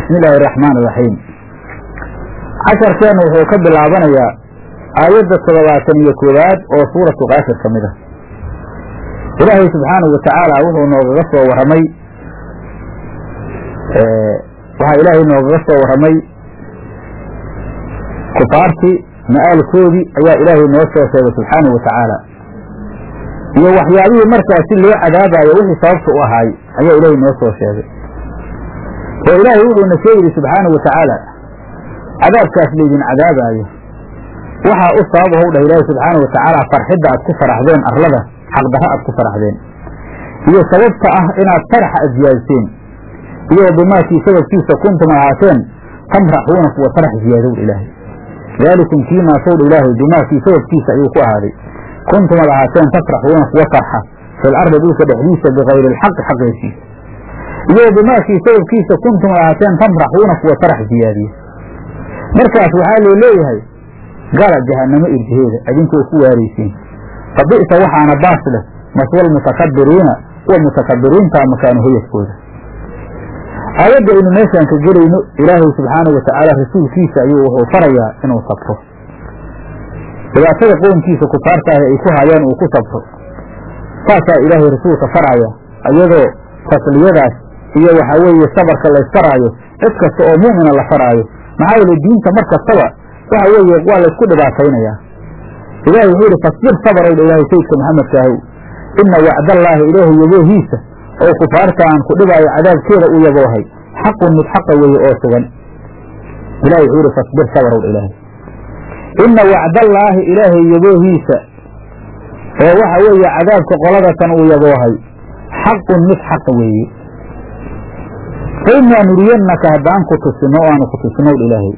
bismi illaahi araxmaan iraxiim casharkeennu wuxuu ka bilaabanayaa aayadda toddobaatan iyo koowaad oo suuratu kaafir ka mid ah ilaahay subxaanahu watacaala wuxuu noogaga soo warramay waxaa ilaahay noogaga soo warramay kufaartii ma'aalkoodii ayaa ilaahay noo soo sheegay subxaanahu watacaala iyo waxyaabihii markaasi loo cadaabayo wixii sababta u ahaay ayaa ilaahay noo soo sheegay oo ilaahay wuxuuna sheegayay subxaanahu watacaala cadaabkaas laydin cadaabaayo waxaa u sabab ahow dhah ilaahay subxaanahu watacaala farxidda aad ku faraxdeen arlada xaqdarra aad ku faraxdeen iyo sababta ah inaad faraxa aad ziyaadiseen iyo bimaakii sababkiisa kuntum ahaateen tamraxuuna kuwa farax ziyaadow ilaahay daalikum kiinaasowdha ilaahay bimaakii sababkiisa ayuu ku ahaaday kuntum ad ahaateen tafraxuuna kuwa farxa fil ardi dhulka dhexdiisa bikayri alxaqi xaqeesiisa iyo bimaakii sababkiisa kuntum ad ahaateen tamraxuuna kuwa farax ziyaadiya markaas waxaa loo leeyahay gala jahanamo irjiheeda idinkoo ku waaraysiin fa bi'sa waxaana baas leh maswal mutakabiriina kuwa mutakabiriintaa makaanu hoyadkooda aayadda aynu meeshaan ka gelayno ilaahay subxaanahu watacaala rasuulkiisa ayuu wuxuu farayaa inuu sabro dhibaatada qownkiisa kufaarta ahi ay ku hayaan uu ku sabro saasaa ilaahay rasuulka faraya iyadoo tasliyadaas iyo waxaa weeye sabarka laysfaraayo cid kasta oo mu'mina la faraayo maxaa yeele diinta mar kastaba waxa weeye waa laysku dhibaataynayaa ilahay wuxuu yidhi fasbir sabarowdha ilaahay sayidka maxamedkaahow ina wacdallaahi ilaahay yaboohiisa oo kufaarta aan ku dhibaayo cadaabkeeda u yaboohay xaqun mid xaqa weeye oo sugan ilahay wuxuu yidhi fasbir sabarowdha ilaahay ina wacdallaahi ilaahay yaboohiisa oo waxa weeye cadaabka qoladatan uu yaboohay xaqun mid xaqa weeye fa inaa nuriyannaka haddaan ku tusino o aanu ku tusinowdha ilaahay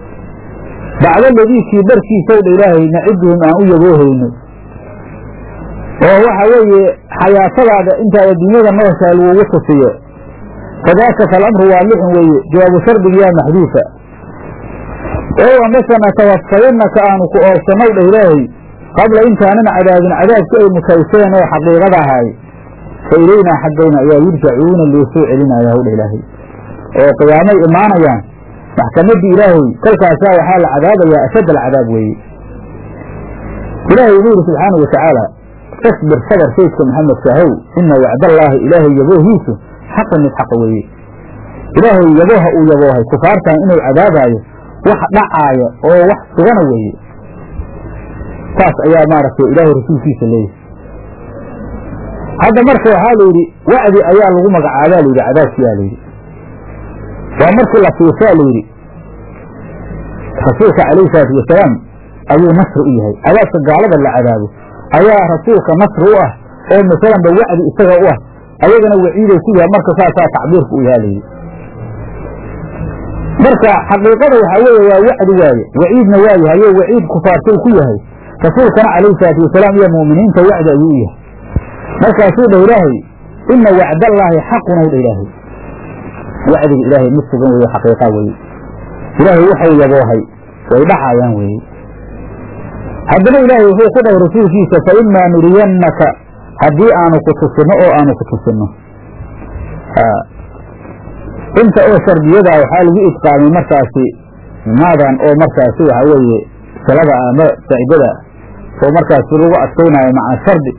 bacda ladiikii barkiisowdha ilaahay naciduhum aan u yaboohayno oo waxa weeye xayaatadaada intaad adduunyada noloshaa lagugu tusiyo fadaaka falamru waalixun weeye jawaabu shardigiyaa maxduufa ow amase natawafayannaka aanu ku oobsannow dhah ilaahay qabla intaanan cadaabin cadaabki ay mutayseen oo xaqiiqada ahaay fa ilaynaa xaggayna ayaa yurjacuuna loo soo celinaya howdha ilaahay oo qiyaamay imaanayaan maxkamaddii ilaahay kolkaasaa waxaa la cadaabayaa ashadd alcadaab weeye ilaahay wuxuu yidhi subxaanau watacaala fasbir sabar saydka maxamedka ahow ina wacdallaahi ilaahay yaboohiisu xaqan mid xaqa weeye ilaahay yabooha uu yaboohay kufaartan inuu cadaabaayo wax dhacaaya oo wax sugana weeye saas ayaa maaragtay ilaahay rasuulkiisa leeyahay hadda marka waxaa la yidhi wacdi ayaa lagu magacaabaa la yidhi cadaabkiyaa la yidhi waa markii la fiirsaa la yidhi rasuulka calayhi salaatu wasalaam ayuu nasri u yahay cadaabka gaalada la cadaabo ayaa rasuulka nasri u ah oo masalanba wacdi isaga u ah ayagana waciiday ku yahay marka saasaa tacbiirka u yahaa layidhi marka xaqiiqada waxaa weeye waa wacdi waaye waciidna waa yahay o waciid kufaartou ku yahay rasuulkana calayhi salaatu wasalaam iyo mu'miniinta wacdi ayuu u yahay markaasuu dhah ilaahay ina wacdallaahi xaqun ow dha ilaahay wacdiga ilaahay mid sugan weeye xaqiiqa weeye ilaahay waxau yaboohay way dhacaayaan weeye haddana ilaahay wuxuu ku dhahay rasuulkiisa fa imaa nuriyannaka haddii aanu ku tusinno oo aanu ku tusinno inta oo shardiyadaa waxaa lagu idqaamay markaasi maadan oo markaasi waxaa weeye salada ama saa'idada oo markaasi lagu adkaynayo maca shardi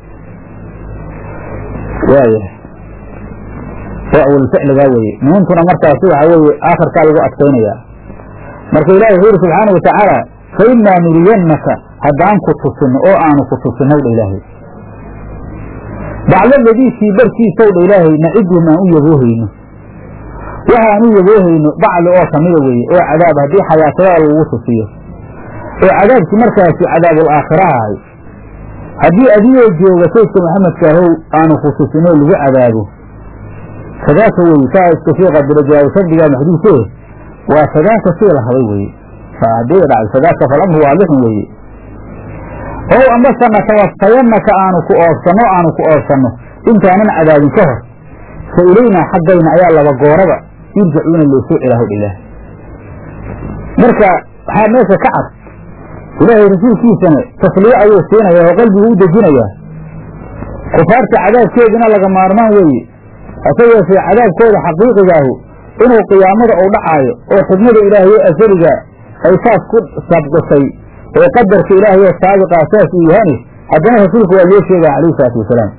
waayahay oo awalficligaa weeye nuuntuna markaasi waxaa weeye aakhirkaa lagu adkaynayaa marka ilahi wuxuu yidhi subxaana watacaala fa imaa nuriyannaka haddaan ku tusinno oo aanu ku tusinnow dha ilaahay bacda ladiikii barkiisow dha ilaahay naciduhum aan u yaboohayno waxaan u yaboohayno bacli oo kamida weeye oo cadaab haddii xayaatada lagugu tusiyo oo cadaabkii markaasi cadaabul aakhira ahay haddii adigoo jooga saydka maxamedkaahow aanu ku tusinoo lagu cadaabo sadaaka weye saa iska sii qadiro jawaabu shardigaa maxduufee waa sadaaka sii la habay weye hadii dhacdo sadaaka falamru waalixun weeye ow amase natawafayannaka aanu ku oobsanno aanu ku oobsanno intaanan cadaabin ka hor fa ilaynaa xaggayna ayaa laba gooraba yurjacuuna loo soo celaa hodh ilaah marka waxaa meesha ka cad ilaahay rasuulkiisana tasliye ayuu siinaya oo qalbigu u dejinayaa kufaarta cadaabkeeduna laga maarmaan weeye hase yeeshee cadaabkooda xaqiiqigaahu inuu qiyaamada uu dhacaayo oo xidmada ilaahay oo asaliga ay saas ku sabqisay oo qadarka ilaahay oo saabiqaa saas uu yahani haddana rasuulku waa loo sheegaya calayhi salaatu wasalaam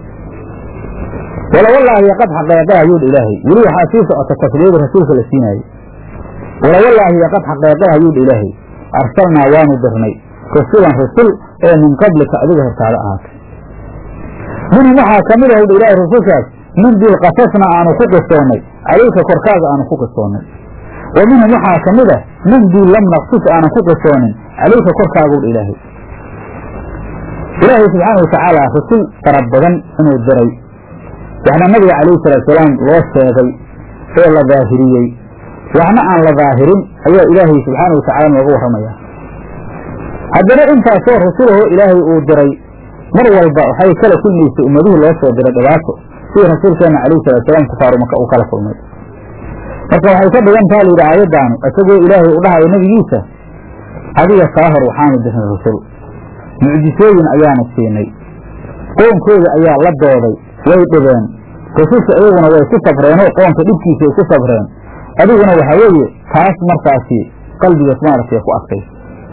wala wallaahi qad xaqeeqe ayuudha ilaahay weli waxaa sii socota tasliida rasuulka la siinaayo wala wallaahi qad xaqeeqe ayuudha ilaahay arsalnaa waanu dirnay rasulan rasul oo min qablika adiga hortaada ahaatay minhum waxaa ka mid ahudha ilaahay rasulkaas min dil qasasna aanu ku qisoonnay calayka korkaaga aanu ku qisoonnay wa minhum waxaa ka mid a min dil lam naqsus aanan ku qisoonin calayka korkaagudha ilaahay ilaahay subxaana watacaala rasul fara badan inuu diray waxna nabiga calayhi salaatusalaam loo sheegay oo la daahiriyey waxna aan la daahirin ayaa ilaahay subxaana watacala nooga warramaya haddana intaasoo rasulahoo ilaahay uu diray mar walba waxay kala kulmaysay ummadihii loo soo diray dhibaato sidii rasuulkeena calayhi salaatusalaam kufaaru maka uu kala kulmay marka waxay ka dhigan taha layidhi aayaddaanu isagoo ilaahay u dhahayo nebigiisa adiga kaa hor waxaanu dirnay rasul mucjisooyin ayaanu siinay qoonkooda ayaa la dooday way dhibeen rususha iyaguna way ku sabreenoo qoonka dhibkiisa ay ku sabreen adiguna waxaa weeye taas markaasi qalbigaas maaragtay ku adkaysa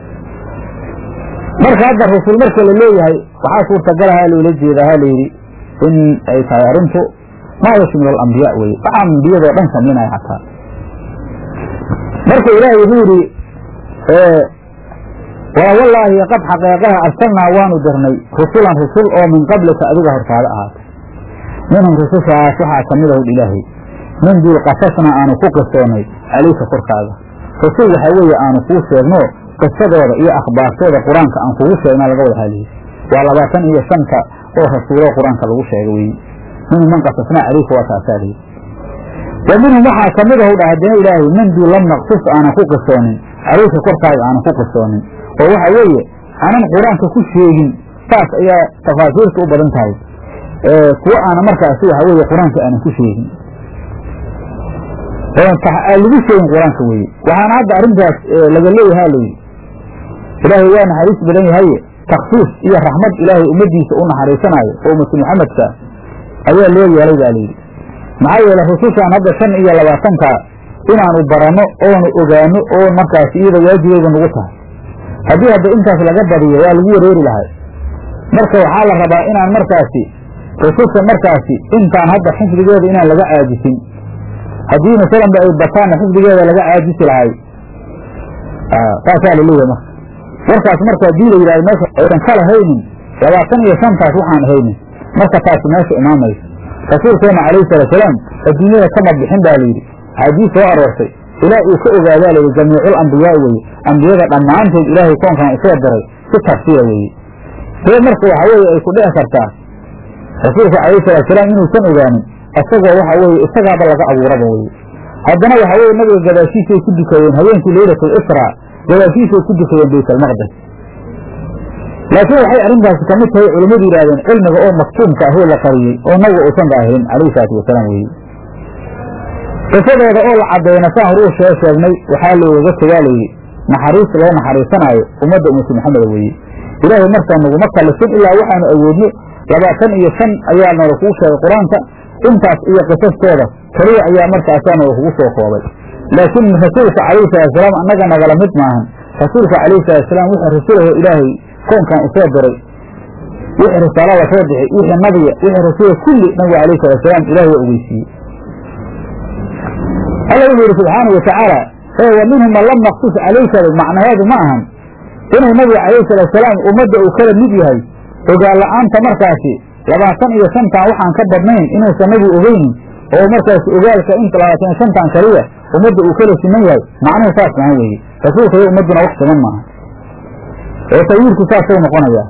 marka hadda rasul marka la leeyahay waxaa suurtagalaha loola jeedaa ha layidhi in ay tahay arrintu maa yashmilu alambiyaa weye waxaa ambiyadoo dhan samaynaya xataa marka ilaahay wuxuu yidhi waa wallaahi qad xaqeeqaha arsalnaa waanu dirnay rusulan rusul oo min qablika adiga hortaada ahaatay minhum rusushaas waxaa ka mid ahud ilaahay min dil qasasna aanu ku qisoonnay calayka korkaaga rasul waxaa weeye aanu kuu sheegno qisadooda iyo akhbaartooda qur-aanka aan kugu sheegna laga wada haliye waa labaatan iyo shanta oo rasuuloo qur-aanka lagu sheega weye minhum man qasasnaa calayka waa taasaa lihi wa minhum waxaa ka mid ahu dha haddana ilaahay min dil lam naqsus aanan ku qisoonin calayka korkaaga aanan ku qisoonin oo waxa weeye aanan qur-aanka ku sheegin saas ayaa tafaasiirta u badan tahay kuwo aana markaasi waxa weeye qur-aanka aanan ku sheegin aan lagu sheegin qur-aanka weye waxaana hadda arrintaas laga leeyaha layidhi ilaahay waa naxariis badan yahaye taksiis iyo raxmad ilaahay ummadiisa u naxariisanaayo oo ummatu maxamedka ayaa loo yeelay baa layidhi maxaa yeele rusushaan hadda shan iyo labaatanka inaanu baranno oonu ogaano oo markaasi iyada waajibeeda nagu tahay haddii hadda intaas laga badiyo waa lagu wareeri lahay marka waxaa la rabaa inaan markaasi rususha markaasi intaan hadda xifdigeeda inaan laga caajisin haddii masalanba ay bataanna xifdigeeda laga caajisi lahay saasaa laleeyahay marka warkaas marka haddii la yidhahdo meesha aydan kala haynin labaatan iyo shantaas waxaan haynin marka taasi meesha imaamayso rasuulkeena calayhi salaatusalaam adduunyada kama bixin baa layidhi axaadiis soo aroortay ilaa uu ka ogaadaa layidhi jamiicul ambiyaa weye ambiyada dhammaantood ilaahay koonkan usoo diray si tafsiira weeye see marka waxa weeye ay ku dhici kartaa rasuulka calayhi salaatusalaam inuusan ogaanin isagoo waxa weeye isagaaba laga abuuraba weye haddana waxa weye nabiga gadaashiisay ku dukayeen habeenkii leylatul israa gadaashiisay ku dukayeen baytalmaqdes laakiin waxay arrintaasi ka mid tahay culimmadu yidhahdeen cilmiga oo maktuumka ahoo la qariyey oo nabiga uusan daahirin calayhi salaatu wasalaam weye qisadooda oo la caddeeyna saan horuu shee sheegnay waxaa loogaga tegaa layidhi naxariis loo naxariisanaayo ummadda ummatu maxameda weeye ilaahay markaa naguma kallifin ilaa waxaanu awoodno labaatan iyo shan ayaa noola kugu sheegay qur-aanka intaas iyo qisastooda keliya ayaa markaasaa noola kugu soo koobay laakiin rasuulka calayhi salaatusalaam annaga nagala mid maahan rasuulka calayhi salaatusalaam wixii rasuulaho ilaahay koonkan usoo diray wixii risaalada soo bixi wixii nabiga wixii rasuula kulli nabiga calayhi salaatusalaam ilahay waa ogeysiiyey alla wuxuu yidhi subxaana wa tacaala ee wa minhum man lam naqsus calayka macnaheedu ma ahan inuu nabiga calayhi salaatusalaam ummadda uu kala mid yahay ogaan la-aanta markaasi labaatan iyo shantan waxaan ka badnayn inuusan nabigu ogeynin oo markaasi ogaalka inta labaatan iyo shantan kaliya ummadda uu kala siman yahay macnuhu saas maha weeye rasuulka iyo ummadduna wax siman maaha ee tawiirku saasuu noqonayaa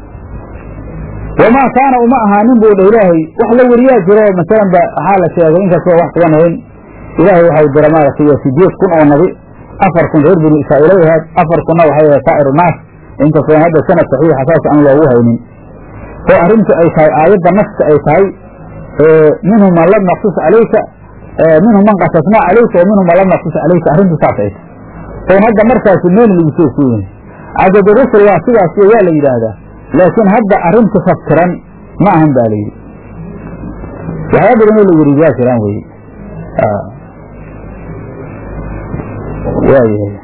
wamaa kaana uma ahaanin buu dha ilaahay wax la weriyaa jiro masalan ba waxaa la sheegay inkastoo wax sugan ahayn ilaahay waxau dira maaragtay sideed kun oo nabi afar kun reer binu israa'iila ahayd afar kunna waxay ahayd saa'iru naas inkastoo hadda sanad saxiixa saas aan loogu haynin oo arrintu ay tahay aayadda naska ay tahay minhum man lam naqsus calayka minhum man qasasnaa calayka wa minhum man lam naqsus calayka arrintu saas ay tahay oon hadda markaasi meel lagu soo kooyin cadadu rusul waa sidaas waa la yidhaahdaa laakiin hadda arrintu faftiran ma ahan ba la yidhi waxyaa badanoo la weriyaa jiraan weye waayahay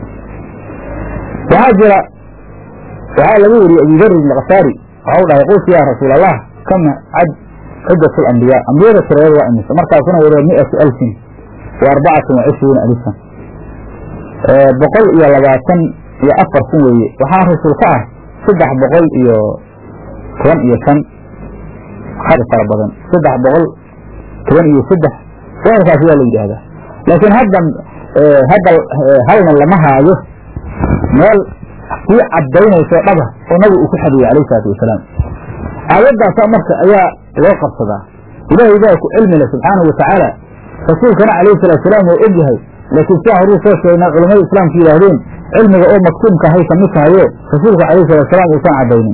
waxaa jira waxaa laga wariyey abudari alkhafaari waxa u dhahay qultu yaa rasuul allah kama cad ciddat alambiyaa ambiyada tiradeeda waa imisa markaasuna wada miatu alfin wa arbacatan wa cishruuna alifan boqol iyo labaatan iyo afar kun weeye waxaa rasuul ka ah saddex boqol iyo toban iyo shan had fara badan saddex boqol toban iyo saddex weerkaas waa la yidhaahdaa laakiin hadda hadda halna lama haayo meel sii caddaynayso dhaba oo nabigu uu ku xadiyey alayh isalaatu wasalaam aayaddaasa marka ayaa loo qabsadaa ilaahay baa ku cilmi leh subxaanahu watacaala rasuulkana calayhi salatu salaam waa og yahay laakiin sidaa horuu soo sheegnay culamada islaamku yidhaahdeen cilmiga oo maktuumka hay ka mid tahayo rasuulku calayhi salatu salaam uusan caddaynin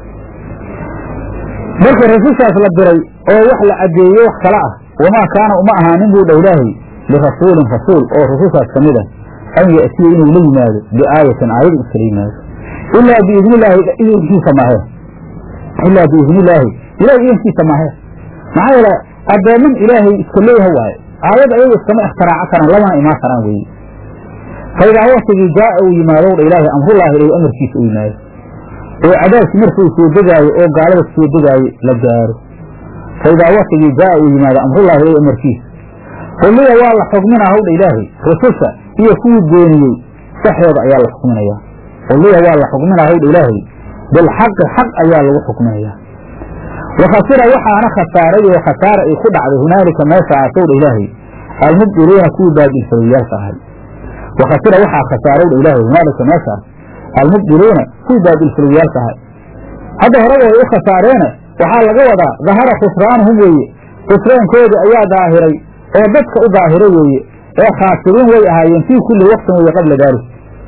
marka rasushaas la diray oo wax la caddeeyey wax kale ah wamaa kaana uma ahaanin buu dha ilaahay lirasuulin rasuul oo rusushaas ka mid ah an ya'tiya inuu la yimaado biaayatin aayad iskala yimaado ilaa biidni illaahi idinkiisa mahe ilaa biidni illaahi ilahay idinkiisa mahe maxaa yeele addooman ilaahay iska leeyaha waaye aayad ayaga iskama ikhtiraacon karaan lamana imaan karaan weeye faidaa waktigii jaaa uu yimaado dha ilaahay amrullaahi ilayh amarkiisa uu yimaado oo cadaabkii markuu soo degaayo oo gaalada soo degaayo la gaaro faidaa waktigii jaaa uu yimaado amrullaahi ilayh amarkiisa kulliya waa la xukminaa hawdha ilaahay rususha iyo kuwii beeniyey saxooda ayaa la xukminayaa kulliya waa la xukminaa hawdha ilaahay bilxaqi xaq ayaa lagu xukminayaa wakhasira waxaana khasaaray oo khasaara ay ku dhacday hunaalika meesha aasowdha ilaahay almubdiluuna kuwii baadilfalowiyaalka ahay wakhasira waxaa khasaarowdha ilaahay hunaalika meeshaas almubdiluuna kuwii baadilfalowiyaalka ahay hadda horaba way u khasaareene waxaa laga wadaa dahara khusraanuhum weeye khusraankoodi ayaa daahiray oo dadka u daahira weeye ee khaasiriin way ahaayeen fii kulli waqtin weeye qabla daalik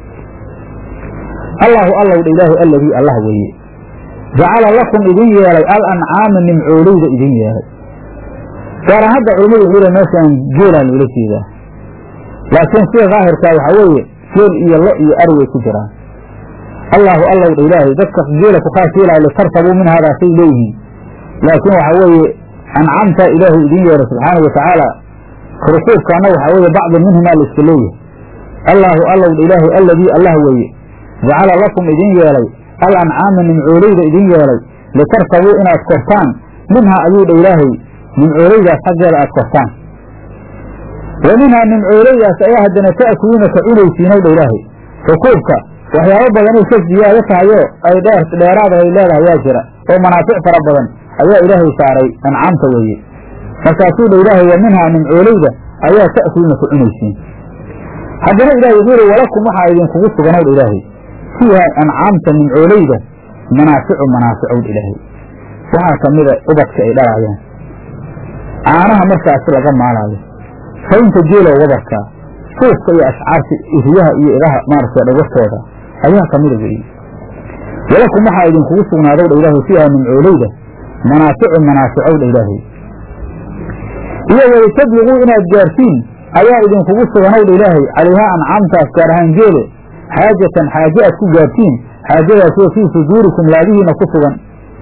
allaahu allowdha ilaahay alladii allah weeye jacala lakum idin yeelay al ancaama nimcooleyda idin yeelay gaara hadda culimmadu wuxuu le meeshaan geelaa loola jeedaa laakiin sida daahirkaa waxaa weeye geel iyo lo iyo ari way ku jiraan allaahu allowdha ilaahay dadka geela ku khaas yeelaya litarkabuu min hadaasay leeyihiin laakiin waxaa weeye ancamtaa ilaahay idin yeelay subxaanau watacaala rukuubkaana waxaa weeye bacdi minhumaa la iska leeyahay allaahu allowdha ilaahay alladii allah weeye jacala lakum idin yeelay al ancaama nimcooleyda idin yeelay litarkabuu inaad kortaan minhaa ayuu dha ilaahay nimcooleydaas xaggeeda aad kortaan wa minhaa nimcooleydaas ayaa haddana ta'kuluuna ka cunaysiinow dha ilaahay rukuubka waxyaabo badanay ka ziyaado tahayoo ay dheer dheeraada ay leedahay yaa jira oo manaafic fara badan ayaa ilaahay saaray ancaamta weeye markaasuu dha ilaahay wa minhaa nimcooleyda ayaa ta'kuluuna ka cunaysiin haddana ilahay wuxuu yihi walakum waxaa idinkugu suganow dha ilaahay fiiha ancaamta nimcooleyda manaaficu manaaficowdha ilaahay waxaa ka mida ubadka ay dhalaayaan caanaha markaasi laga maalaayo faynta geelow wabarkaa suufka iyo ashcaarta iriyaha iyo idaha maaragtay dhagartooda ayaa ka mida weeye walakum waxaa idinkugu sugnaadowdha ilaahay fiiha nimcooleyda manaaficu manaaficowdha ilaahay iyo walitabliguu inaad gaartiin ayaa idinkugu suganowdha ilaahay calayhaa ancaamtaas gaar ahaan geele xaajatan xaaje aad ku gaartiin xaajadaasoo fii suduurikum laabihiina ku sugan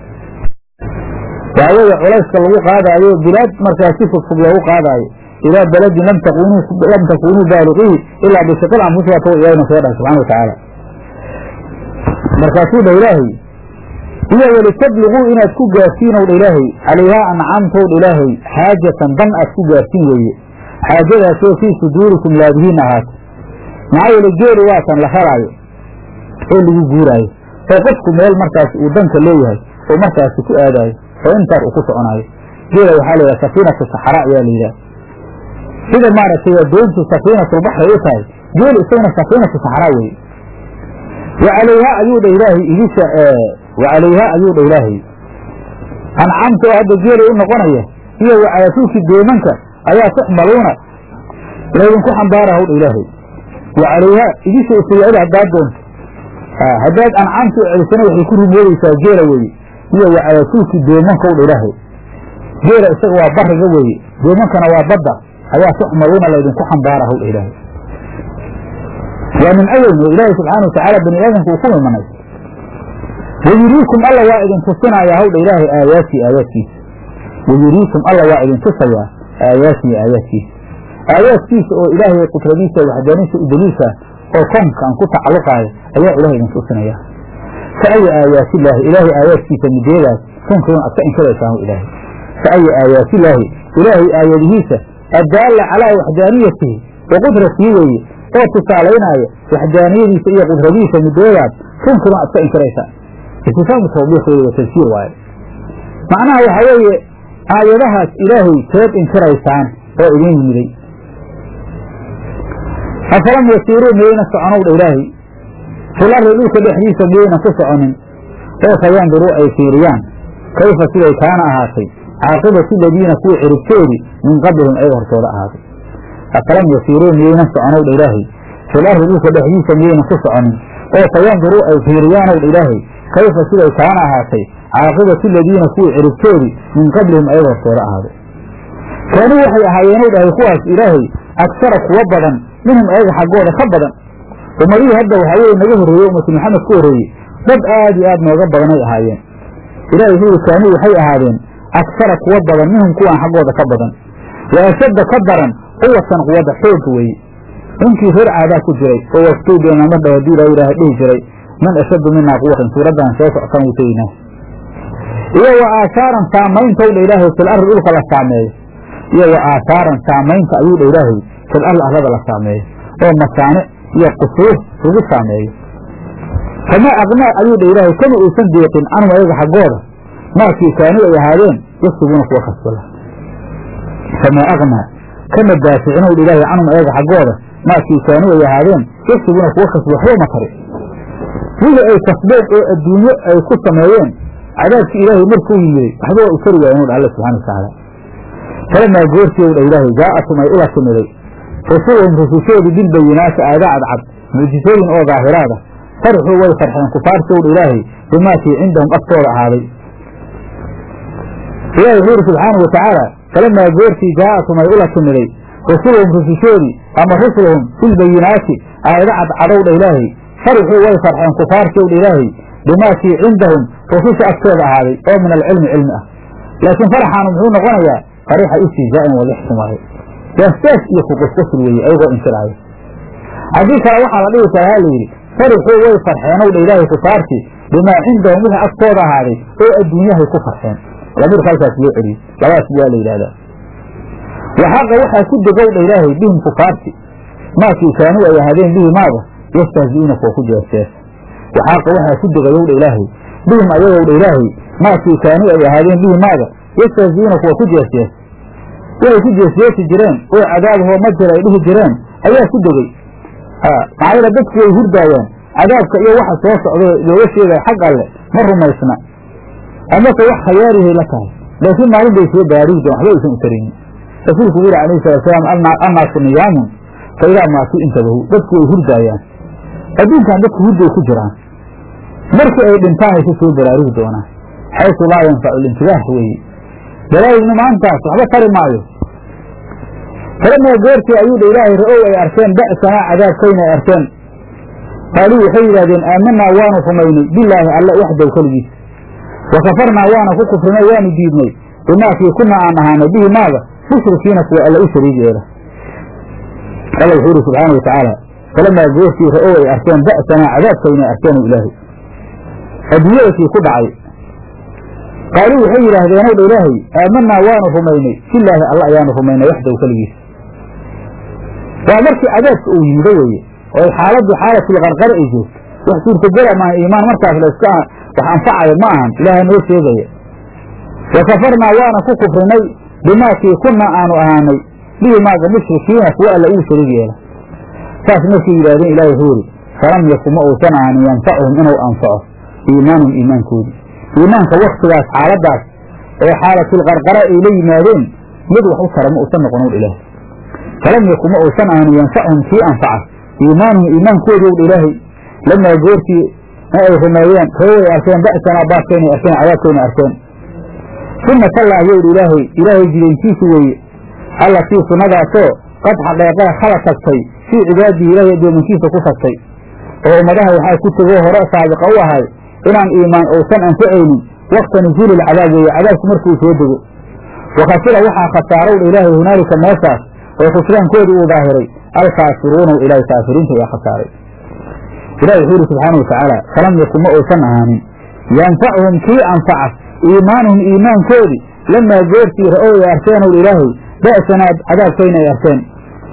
waxaa weeye culayska lagu qaadaayo bilaad markaas si fogfog loogu qaadaayo ilaa beladin lam takunuu baaliqihi ilaa bishiqil anfusi waa ilaahna soo dhahay subxana watacaala markaasuu dha ilaahay iyo walitabliguu inaad ku gaartiin ow dha ilaahay calayhaa ancaamtow dha ilaahay xaajatan dan aad ku gaartiin weeye xaajadaasoo fii suduurikum laabihiin ahaata maxaa yeele geeli waatan la helaayo oo lagu guuraayo oo qofku meel markaas uu danka leeyahay oo markaasi ku aadaayo oo intaas uu ku soconaayo geela waxaa la yidhaha safiinatu saxraa ayaa la yidhaha sida maaragtay doontu safiinatulbaxri u tahay geeli isaguna safiinatu saxraa weye wa calayhaa ayuu dha ilaahay idisha wa calayhaa ayuu dha ilaahay ancaamta oo hadda geeli u noqonaya iyo wacalaatuuki doomanka ayaa tuxmaluuna laydinku xambaara hawdha ilaahay wa calayhaa idisha isaga celi haddaad doonto haddaad ancaamta u celisana waxay ku rumoodaysaa geela weeye iyo wacalaatuuki doomankowdha ilaahay geela isaga waa bariga weeye doomankana waa badda ayaa tuxmaluuna laydinku xambaara hawdha ilaahay waa nimco weyn oo ilaahay subxaana watacaala bani aadamka uu ku mimanay wayuriikum alla waa idin tusinayaa hawdha ilaahay aayaatii aayaadkiisa wayuriikum alla waa idin tusayaa aayaatii aayaadkiisa aayaadkiisa oo ilaahay qudradiisa waxdaaniisa u daliilka oo koonkan ku tacalluqaayo ayaa ilahay idin tusinaya fa ayi aayaatillaahi ilaahay aayaadkiisa mideedaas tunkiruun aad ka inkiraysaan ilaahay fa ayi aayaatillaahi ilaahay aayadihiisa addaalla calaa waxdaaniyatihi wa qudratihi weeye oo tusaalaynaayo waxdaaniyadiisa iyo qudradiisa mideedaas tunkiruun aad ka inkiraysaan istifaamu tawbiiq weeye wa tafsiir waaye macnaha waxaa weeye aayadahaas ilaahay teed inkiraysaan oo idin yimiday afalam yasiiruu miyayna soconow dha ilaahay fil ardi dhulka dhexdiisa miyayna ku soconin oo fayanduruu ay fiiriyaan kayfa siday kaana ahaatay caaqibatu ladiina kuwa ciribtoodii min qablihim ayaga hortooda ahaaday afalam yasiiruu miyayna soconow dha ilaahay fil ardi dhulka dhexdiisa miyayna ku soconin oo fayanduruu ay fiiriyaanow dha ilaahay kayfa siday kaana ahaatay caaqibatu ladiina kuwa ciribtoodii min qablihim ayaga hortooda ahaaday kaanuu waxay ahaayeenow dhahay kuwaas ilaahay agsara kuwa badan minhum ayaga xaggooda ka badan ummadihii hadda waxaa weye naga horreeyey ummatu maxamed ku horreeyey dad aad iyo aad nooga badanay ahaayeen ilahay wuxuu yihi kaanuu waxay ahaadeen agsara kuwa badan minhum kuwaan xaggooda ka badan wa ashadda ka daran quwatan quwadda xoogga weeye ninkii reer caadaa ku jiray oo waftuubeena mar dha hadii la yidhaaha dhihi jiray man ashaddu minaa quwatan suuraddan soo socotaan wuu teginaa iyo wa aasaaran saammayntowdha ilaahay fil ardi dhulka la saameeyo iyo wa aasaaran saamaynta ayuu dha ilaahay fil ardi arlada la saameeyo oo masaanic iyo qusuur lagu saameeyo famaa aqnaa ayuu dha ilaahay kama uusan deeqin canhum ayaga xaggooda maakii kaanuu ay ahaadeen yaslubuuna kuwa kasbala famaa aqnaa kama daaficinow dha ilaahay canhum ayaga xaggooda maakii kaanuu ay ahaadeen yaslubuuna kuwa kasba waxba ma tari wixii ay kasbeen oo adduunyo ay ku sameeyeen cadaabkii ilaahay markuu yimiday waxba waa u tari waayeen dha alla subxana watacaala falamaa goortii dha ilaahay jaa'atum ay ula timiday rusulhum rusushoodii bilbayinaati aayada cadcad mucjisooyin oo daahiraada farxuu way farxeen kufaartowdha ilaahay bimaakii cindahum agtooda ahaaday ilahi wuxuu yidhi subxaanau watacaala falamaa goortii jaa'atum ay ula timiday rusuluhum rusushoodii ama rusuluhum bilbayinaati aayada cadcadowdha ilaahay farxuu way farxeen kufaartowdha ilaahay bimaakii cindahum rususha agtooda ahaaday oo min alcilmi cilmi ah laakiin farxaanu muxuu noqonayaa farixa istihzaa'in wadixsin waaye waastaas iyo kuqusqusl weeye ayagoo inkiraayo haddii kale waxaa la dhihi karaa ha layidhi farixuu way farxeenow dha ilaahay kufaartii bimaa cindahum wixii agtooda ahaaday oo adduunyahay ku farxeen lamiirka halkaas loo celiyey labaas waa la yidhahdaa waxaaqa waxaa ku degow dha ilaahay bihim kufaarti maakii kaanuu ay ahaadeen bihi maaga yastahzi'uuna kuwa ku jeestees waxaaqa waxaa ku degayow dha ilaahay bihim ayagow dha ilaahay maakii kaanuu ay ahaadeen bihi maaga yastahzi'uuna kuwa ku jeestees waxay ku jeesjeesi jireen oo cadaabahoo ma jira ay dhihi jireen ayaa ku degey maxaa yeele dadku way hurdaayaan cadaabka iyo waxa soo socdo looga sheegaya xag alle ma rumaysna amase wax khayaarihay la tahay laakiin maalin bay soo baariigeen waxba aysan u taraynin rasuulku wuxu yuri alayhi salatu salaam annaasu niyaamun fa idaa maatuu intabahu dadku way hurdaayaan adduunkan dadku hurday ku jiraan markii ay dhintaan ay ku soo baraarigi doonaan xaysu laa yanfacu lintibaah weeye baraarigna maantaas waxba tari maayo falamaa goortii ayuu dha ilaahay ra-ow ay arkeen ba'sanaa cadaabkayna ay arkeen qaaluu waxay yidhahdeen aamanaa waanu rumaynay bilaahi alle waxdow keligiis wa kafarnaa waana ku kufrinay waanu diidnay bimaakii kuna aan ahaanay bihi maaga mushrikiina kuwa alle u shariig yeela alla wuxuu yidhi subxaana wa tacaala falamaa goortii ra-ow ay arkeen ba'sanaa cadaabkayna ay arkeen ilaahay adduunyadakii ku dhacay qaaluu waxay yidhaahdeen dha ilaahay aamanaa waanu rumaynay bilaahi alla ayaanu rumaynay waxdow keligiis waa markii cadaabka uu yimido weeye oo xaaladdu xaalatulqarqara ay joogto wax suurtagela maaha iimaan markaas layska wax anfacayo ma ahan ilaaha noo sheegaya wa kafarnaa waana ku kufrinay bimaakii kunna aanu ahaanay bihi maaga mushrikiina kuwa alla uu shariig yeela saas markay yidhahdeen ilahi wuxuu yidhi falam yakun ma uusan ahaanin yanfacuhum inuu anfaco iimaanum iimaankoodii iimaanka waktigaas xaaladaas oo xaalatulqarqara ay la yimaadeen mid wax u tara ma uusan noqonow ilaahay falam yakun ma uusan ahaanin yanfacuhum kii anfaca iimaanuhum iimaankoodii owdha ilaahay lamaa goortii ay rumeeyeen roo ay arkeen ba'sanaa baaskaynay arkeen cadaabkaynay arkeen sunna tallaahi yowdha ilaahay ilaahay jidayntiisu weeye allatii sunnadaasoo qad xaqeeqee khala tagtay fii cibaadihi ilaahay addoominkiisa ku tagtay oo ummadaha waxaa ku tegoo hore saabiqa u ahay inaan iimaan uusan anfacaynin wakta nusuuli lcadaab weeye cadaabku markuu soo dego wa khasira waxaa khasaarowdha ilaahay hunaalika meeshaas oo khusraankoodii uu daahiray alkhaasiruuna ilaahay kaafiriinta ayaa khasaaray ilahi wuxuu yidhi subxaana watacaala falam yakun ma uusan ahaanin yanfacuhum kii anfaca iimaanuhum iimaankoodii lamaa goortii ra-ow ay arkeen ow ilaahay ba'sanaa cadaabkayna ay arkeen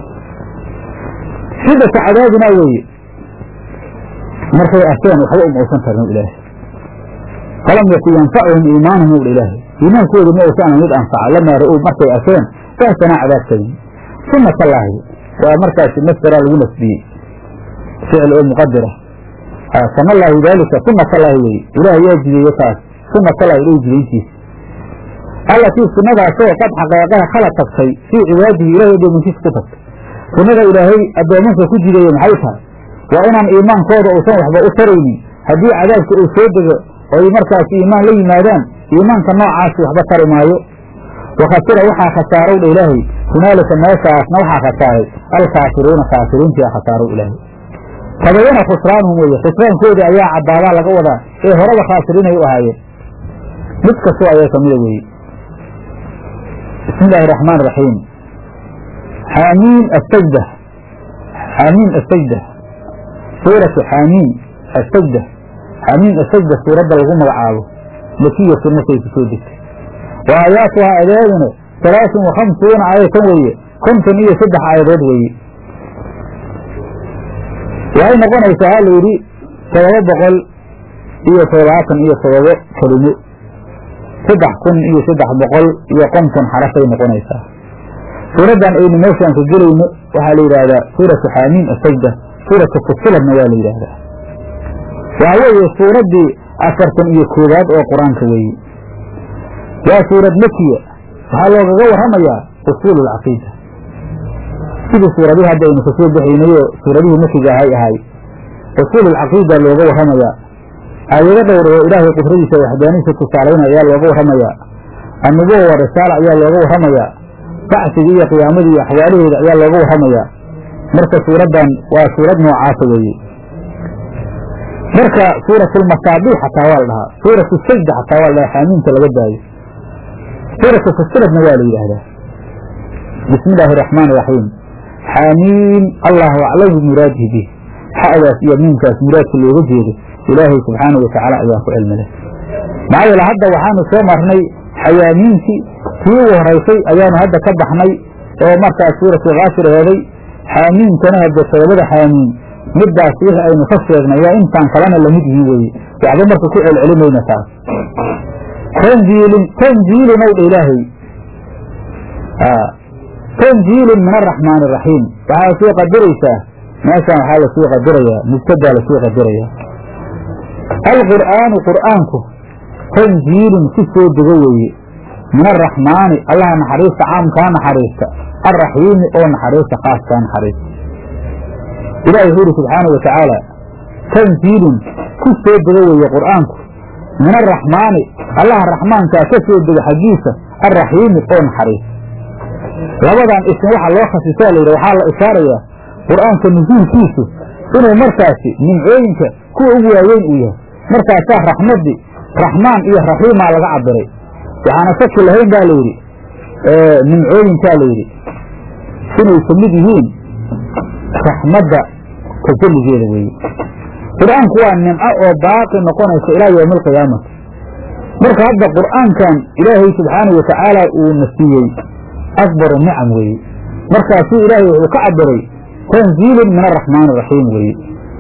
shidata cadaabinaa weeye markay arkeen waxba uma uusan tarin ow ilaahay falam yakun yanfacuhum iimaanuhum ow ilaahay iimaankoodii ma uusan ahan mid anfaca lamaa ra-ow markay arkeen ba'sanaa cadaabkayna uma tallaahi waa markaasi masdaraa lagu nasbiyey ficil oo muqadira sana allaahu daalika uma tallaahi weye ilaah yaa jideeye taas uma tallaahi ilahi jidayntiisa allatii sunnadaasoo qad xaqeeqaha khala tagtay fii cibaadihi ilahay addoominkiisa ku tagtay sunnada ilaahay addoomanka ku jideeye maxay tahay waa inaan iimaankooda uusan waxba u taraynin haddii cadaabka uu soo dego oy markaas iimaan la yimaadaan iimaanka noocaasi waxba tari maayo wakhasira waxaa khasaarow dha ilaahay hunaalika meeshaasna waxaa khasaaray alkaafiruuna kaafiriintiaa khasaarow ilaahay tabayana khusraanuhum weye khusraankoodii ayaa caddaadaa laga wadaa ee horaba khaasiriinay u ahaayeen mid kastoo ayaa kamida weeye bismi illaahi raxmaan raxiim xaamiin asajda xaamiin asajda suuratu xaamiin asajda xaamiin asajda suuradda lagu magacaabo makiyatun markay ku soo degtay wa aayaatuhaa adeeduna salaasun wa khamsuuna aayatan weeye konton iyo saddex aayadood weeye waxay noqonaysaa ha layidhi todoba boqol iyo toddobaatan iyo todobo kelimo saddex kun iyo saddex boqol iyo konton xarafay noqonaysaa suuraddan aynu meeshaan ka gelayno waxaa la yidhaahdaa suuratu xaamiin asajda suuratu fusiladna waa la yidhaahdaa waxa weeye suuraddii afartan iyo koowaad oo qur-aanka weeye waa suurad makiya waxaa loogaga warramayaa usuul alcaqiida sidii suuradihii hadda aynu kasoo baxaynayoo suuradihii makiga ahay ahay usuul alcaqiida looga warramayaa aayado dhowr oo ilaahay qudradiisa waxdaaniisa tusaalaynaya ayaa looga warramayaa annubuwa wa risaala ayaa looga warramayaa bacsigii iyo qiyaamadii iyo axwaalaheeda ayaa looga warramayaa marka suuraddan waa suurad noocaasa weeye marka suuratulmasaabiix xataa waa la dhahaa suuratu sajda xataa waa la dhahaa xaamiinta laga daayo suuratu fusiladna waa la yidhaahdaa bismi illaahi araxmaan iraxiim xaamiin allahu aclamu muraadihi bih xa'daas iyo miinkaas muraadka looga jeedo ilaahay subxaanahu watacaala ayaa ku cilmi leh maxaa yeele hadda waxaanu soo marnay xayaamiintii tii ugu horaysay ayaanu hadda ka baxnay oo markaas suuratu kaafir heeday xaamiinkana hadde todobada xaamiin middaas wixii aynu ka sheegnay waa intaan kalena lamid yihiin weeye waxba marka ku celcelimayna taas tanjiilin tanjiilin ow dha ilaahay tanjiilin min araxmaan araxiim waxaa soo qadiraysaa meeshaan waxaa lasoo qadirayaa mubtadaa lasoo qadirayaa alqur'aanu qur'aanku tanjiilin ku soo dego weeye min araxmaani allaha naxariista caamkaa naxariista alraxiimi oo naxariista khaaskaa naxariista ilahi wuxuu yidhi subxaana wa tacaala tanjiilun ku soo dego weeye qur'aanku min araxmaani allaha raxmaankaa ka soo dego xaggiisa alraxiimi oo naxariista labadan ism waxa loo khasisaa layidhi waxaa la ishaarayaa qur'aanka nusuulkiisu inuu markaasi nimcooyinka kuwa ugu waaweyn uu yahay markaasaa raxmaddii raxmaan iyo raxiimaa laga cabiray waxaana shaki lahayn baa layidhi nimcooyinkaa layidhi inay ka mid yihiin raxmadda tajalligeeda weeye qur'aanku waa nimco oo baaqi noqonaysa ilaa yowmi alqiyaamati marka hadda qur'aankan ilaahay subxaanahu watacaala uu na siiyey akbaru nicam weeye markaasuu ilaahay wuxuu ka cabiray tanziilun min araxmaan araxiim weeye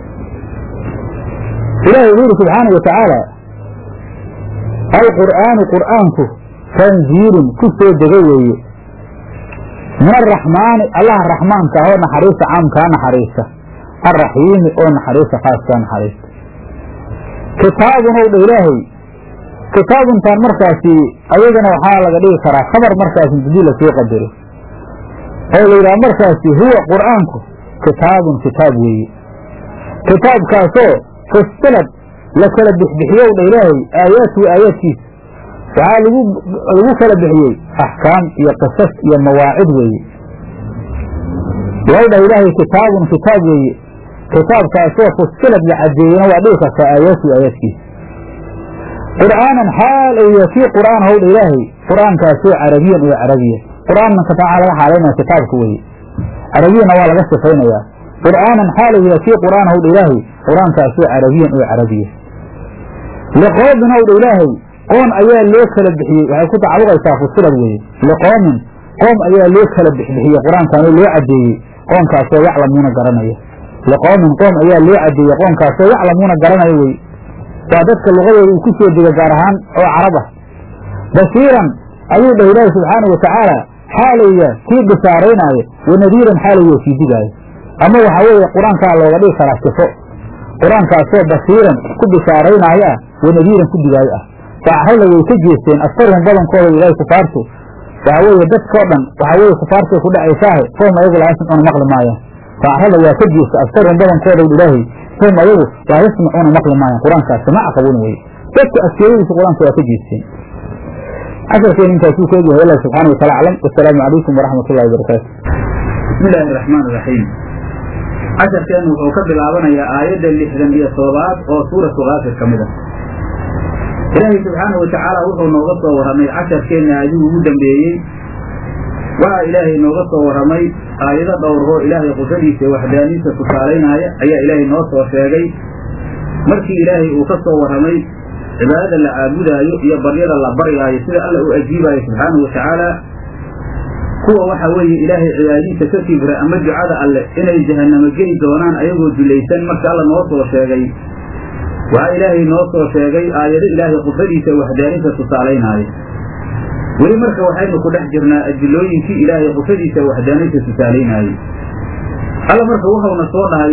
ilahay wuxuu yidhi subxaana wa tacaala alqur'aanu qur'aanku tanziilun ku soo dego weeye min araxmaani allaha raxmaanka ah oo naxariista caamkaa naxariista alraxiimi oo naxariista khaaskaa naxariista kitaabun ow dha ilaahay kitaabuntaan markaasi ayadana waxaa laga dhigi karaa khabar markaasi hadii lasoo qadaro oo la yidhaha markaasi huwa qur'aanku kitaabun kitaab weeye kitaabkaasoo fusilad la kala bixbixiyow dha ilaahay aayaatuhu aayaadkiisa waxaa lagu lagu kala bixiyey axkaam iyo qisas iyo mawaacid weeye waw dhah ilaahay kitaabun kitaab weeye kitaabkaasoo fusilad la cadeeyena waa dhigi kartaa aayaatuhu aayaadkiisa qur'aanan xaal ay yahay kii qur'aan howdha ilaahay qur'aankaasoo carabiyan oo carabiya qur'aanka waxaa laga xaalaynaya kitaabka weeye carabiyana waa laga sifaynayaa qur'aanan xaalayya kii qur'aan howdha ilaahay qur-aankaasoo carabiyan oo carabiya liqoomin howdha ilaahay qoon ayaa loo kala bixiyey waxay ku tacalluqaysaa fusilad weeye liqoomin qoom ayaa loo kala bixbixiyey qur-aankaanoo loo caddeeyey qoonkaasoo yaclamuuna garanaya liqoomin qoom ayaa loo caddeeyey qoonkaasoo yaclamuuna garanaya weye waa dadka luqadooda uu ku soo dega gaar ahaan oo carab ah bashiiran ayuu dhah ilaahi subxaanau watacaala xaalaya kii bishaaraynaayo wanadiiran xaalaya kii digaayo ama waxaa weeye qur-aankaa looga dhigi karaa sifo qur-aankaasoo bashiiran ku bishaaraynaayo ah wanadiiran ku digaayo ah faacrada way ka jeesteen askarhum badankooda ilaahay kufaartu waxaa weeye dadkao dhan waxaa weeye kufaartay ku dhacaysaahe foom ayagu laa yasmacuuna maqli maayaan faacrada waa ka jeesta askarhum badankooda ilaahay foom ayagu laa yasmacuuna maqli maayaan qur-aankaas samaca qabuna weye dadka askeeyadiisa qur-aanka waa ka jeesteen casharkeen intaasuu ku egyahay allah subxaana wataala aclam wasalaamu calaykum waraxmat ullahi wabarakaatu bismi illaahi araxmaan iraxiim casharkeennu wuxuu ka bilaabanayaa aayadda lixdan iyo toddobaad oo suuratu kaafir ka mid ah ilaahay subxaanahu watacaala wuxuu nooga soo warramay casharkeenna aayadihii ugu dambeeyey waxaa ilaahay nooga soo warramay aayado dhowrhoo ilaahay qudradiisa iyo waxdaaniisa tusaalaynaya ayaa ilaahay noo soo sheegay markii ilaahay uu ka soo warramay cibaadada la caabudaayo iyo baryada la baryaayo sida alla u ajiibaayo subxaanahu watacaala kuwa waxa weeye ilaahay cibaadadiisa ka kibra ama ducada alle inay jahannamo geli doonaan ayagoo dulaysan marka alla noo soo sheegay waxaa ilaahay noo soo sheegay aayado ilaahay qudradiisa waxdaaninta tusaalaynaayo weli marka waxaynu ku dhex jirnaa adilooyinkii ilaahay qudradiisa waxdaaninta tusaalaynaayo alla marka wuxuuna soo dhahay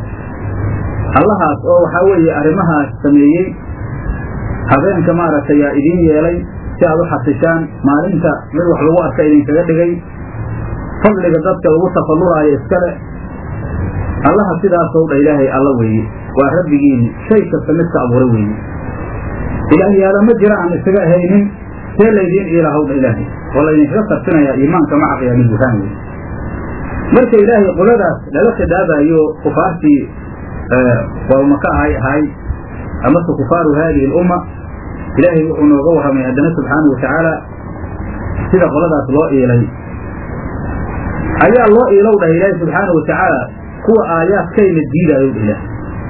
allahaas oo waxaa weeye arrimahaas sameeyey habeenka maaragtay yaa idiin yeelay si aad u xasishaan maalinta mid wax lagu arka idinkaga dhigay fadliga dadka lagu tafallulaayo iskale allaha sidaasow dha ilaahay alla weeye waa rabbigiini shay kasta midka abuuray weeye ilaahyaala ma jira aan isaga ahaynin see laydiin iilaahow dha ilaahay oo laydinkaga sarfinayaa iimaanka maca qiyaami buhaan weye marka ilaahay qoladaas lala khidaabayo kufaartii warmaka ahay ahay amase kufaaru haadihi alumma ilaahay wuxuu nooga warramay haddana subxaanahu watacaala sida qoladaas loo iilay ayaa loo iilow dhahay ilaahay subxaanahu watacaala kuwa aayaadkayna diidaayow dhah ilaahay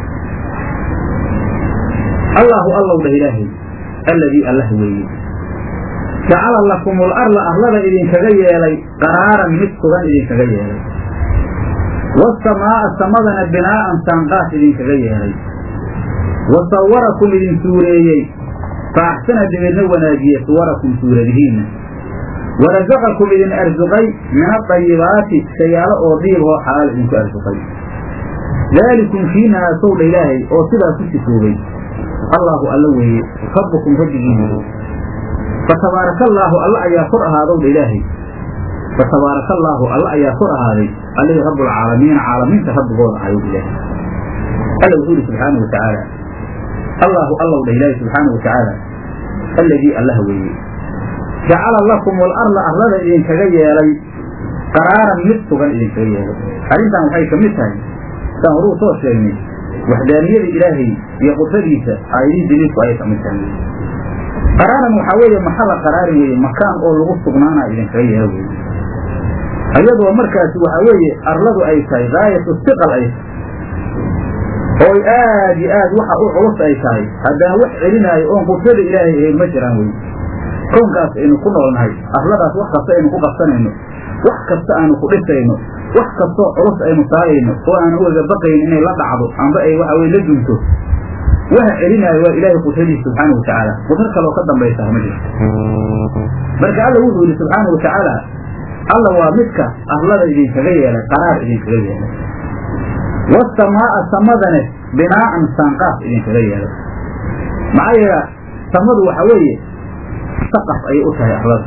allaahu allow dhah ilaahay alladii allah weeye jacala lakumul arla arlada idinkaga yeelay qaraaran mid sugan idinkaga yeelay wasamaa'a samadana binaa'an saanqaas idinkaga yeelay wa sawarakum idin suureeyey fa axsana dibidna wanaajiye suwarakum suuradihiinna warasaqakum idin arsuqay min adayibaati shayaalo oo diibhoo xalaal idinku arsuqay daalikum kiinaasow dha ilaahay oo sidaa ku sifoobay allaahu alla weeye rabbukum rabbigiinu fatabaaraka allaahu alla ayaa kor ahaadow dha ilaahay fatabaaraka allaahu alla ayaa kor ahaaday allihii rabbulcaalamiina caalamiinta rabbigooda ahayow ilaahay alla wuxuu ihi subxaanau watacaala allaahu allow dha ilaahay subxaanau watacaala alladii allah weeye jacala lakum alarda arlada idinkaga yeelay qaraaran mid sugan idinkaga yeelay arrintan waxay ka mid tahay saan horuu soo sheegnay waxdaaniyada ilaahay iyo qudradiisa aayadihii daliilku ayay ka mid tahay qaraaran waxaa weeye maxalla qaraarin weeye makaan oo lagu sugnaana idinkaga yeelo weye ayadoo markaasi waxaa weeye arladu ay tahay gaayatu siqal ay tahay oo aad iyo aad waxa u culus ay tahay haddana wax celinaayo oon qudrada ilaahay ahayn ma jiraan weye koonkaas aynu ku noolnahay arladaas wax kasta aynu ku qabsanayno wax kasta aanu ku dhisayno wax kastoo culus aynu saarayno oo aan ugaga baqayn inay la dhacdo amba ay waxa weye la dunto waxa celinaayo waa ilaahay qudradiisa subxaana watacaala qudro kaloo ka dambaysaa ma jirto marka alla wuxuu yihi subxaana watacaala alla waa midka arlada idinkaga yeelay qaraar idinkaga yeelay wasamaa'a samadane binaa'an saanqaaf idinkaga yeelay maxaa yeela samadu waxa weeye saqaf ayay u tahay arlada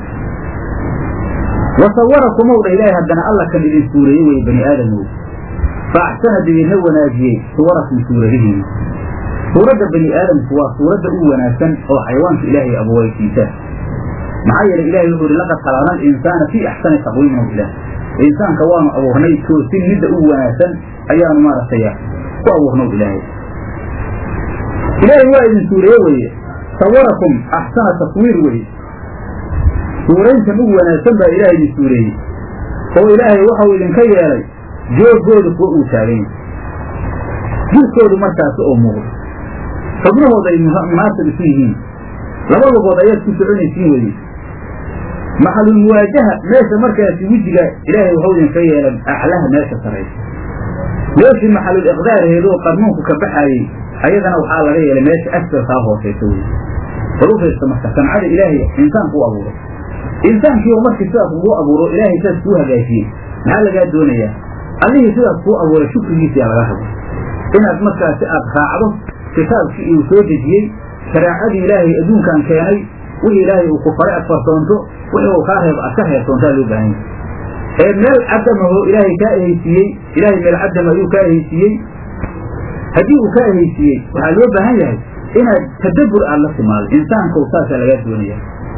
wasawarakumow dha ilaahay haddana alla kan idin suureeyey weye bani aadamow fa axsana dibiidna wanaajiyey suwarakum suuradihiina suuradda bani aadamku waa suuradda u wanaagsan oo xayawaanka ilaahay abuuraysiisa maxaa yeelay ilahay wuxuu ihi laqad khalaqna alinsaana fii axsani taqwiimin ilaah insaanka waanu abuurnay toosin midda u wanaagsan ayaanu maaragtay ku abuurnaw ilaahay ilaahay waa idin suureeye weeye sawarakum axsana taswiir weye suurayntan ugu wanaagsan baa ilahay idin suureeyey oo ilaahay waxau idinka yeelay joogooda kuwa uu taagan yahay jirkoodu markaasi oo muuqdo xubnahooda ay munaasib isu yihiin laba lugood ayaad ku soconaysiin weye maxalulmuwaajaha meesha markaasi wejiga ilaahay waxau idinka yeelay aclaha meesha saraysa meeshii maxalul iqdaarheedoo qarnuunku ka baxaayey ayadana waxaa laga yeelay meesha asfalkaa hoosaysa wey bal u fiirsa marka sancada ilaahay insaanku u abuuray insaankii oo markii sidaas ugu abuuro ilaahay sidaas kuu hagaajiyey maxaa lagaa doonayaa allihii sidaas kuu abuuray shukrigiisiyaa laga raba inaad markaasi aad raacdo kitaabkii uu soo dejiyey shareecadii ilaahay adduunkan keenay wixii ilaahay uu ku faray aad farsoonto wixii uu kaa reebo aad ka reebsoontaa loo baahan yahay ee meel cadamaho ilaahay kaa ehaysiiyey ilaahay meel cadama ayuu kaa ehaysiiyey haddii uu kaa ehaysiiyey waxaa loo baahan yahay inaad tadabbur aad la timaado insaankow saasaa lagaa doonaya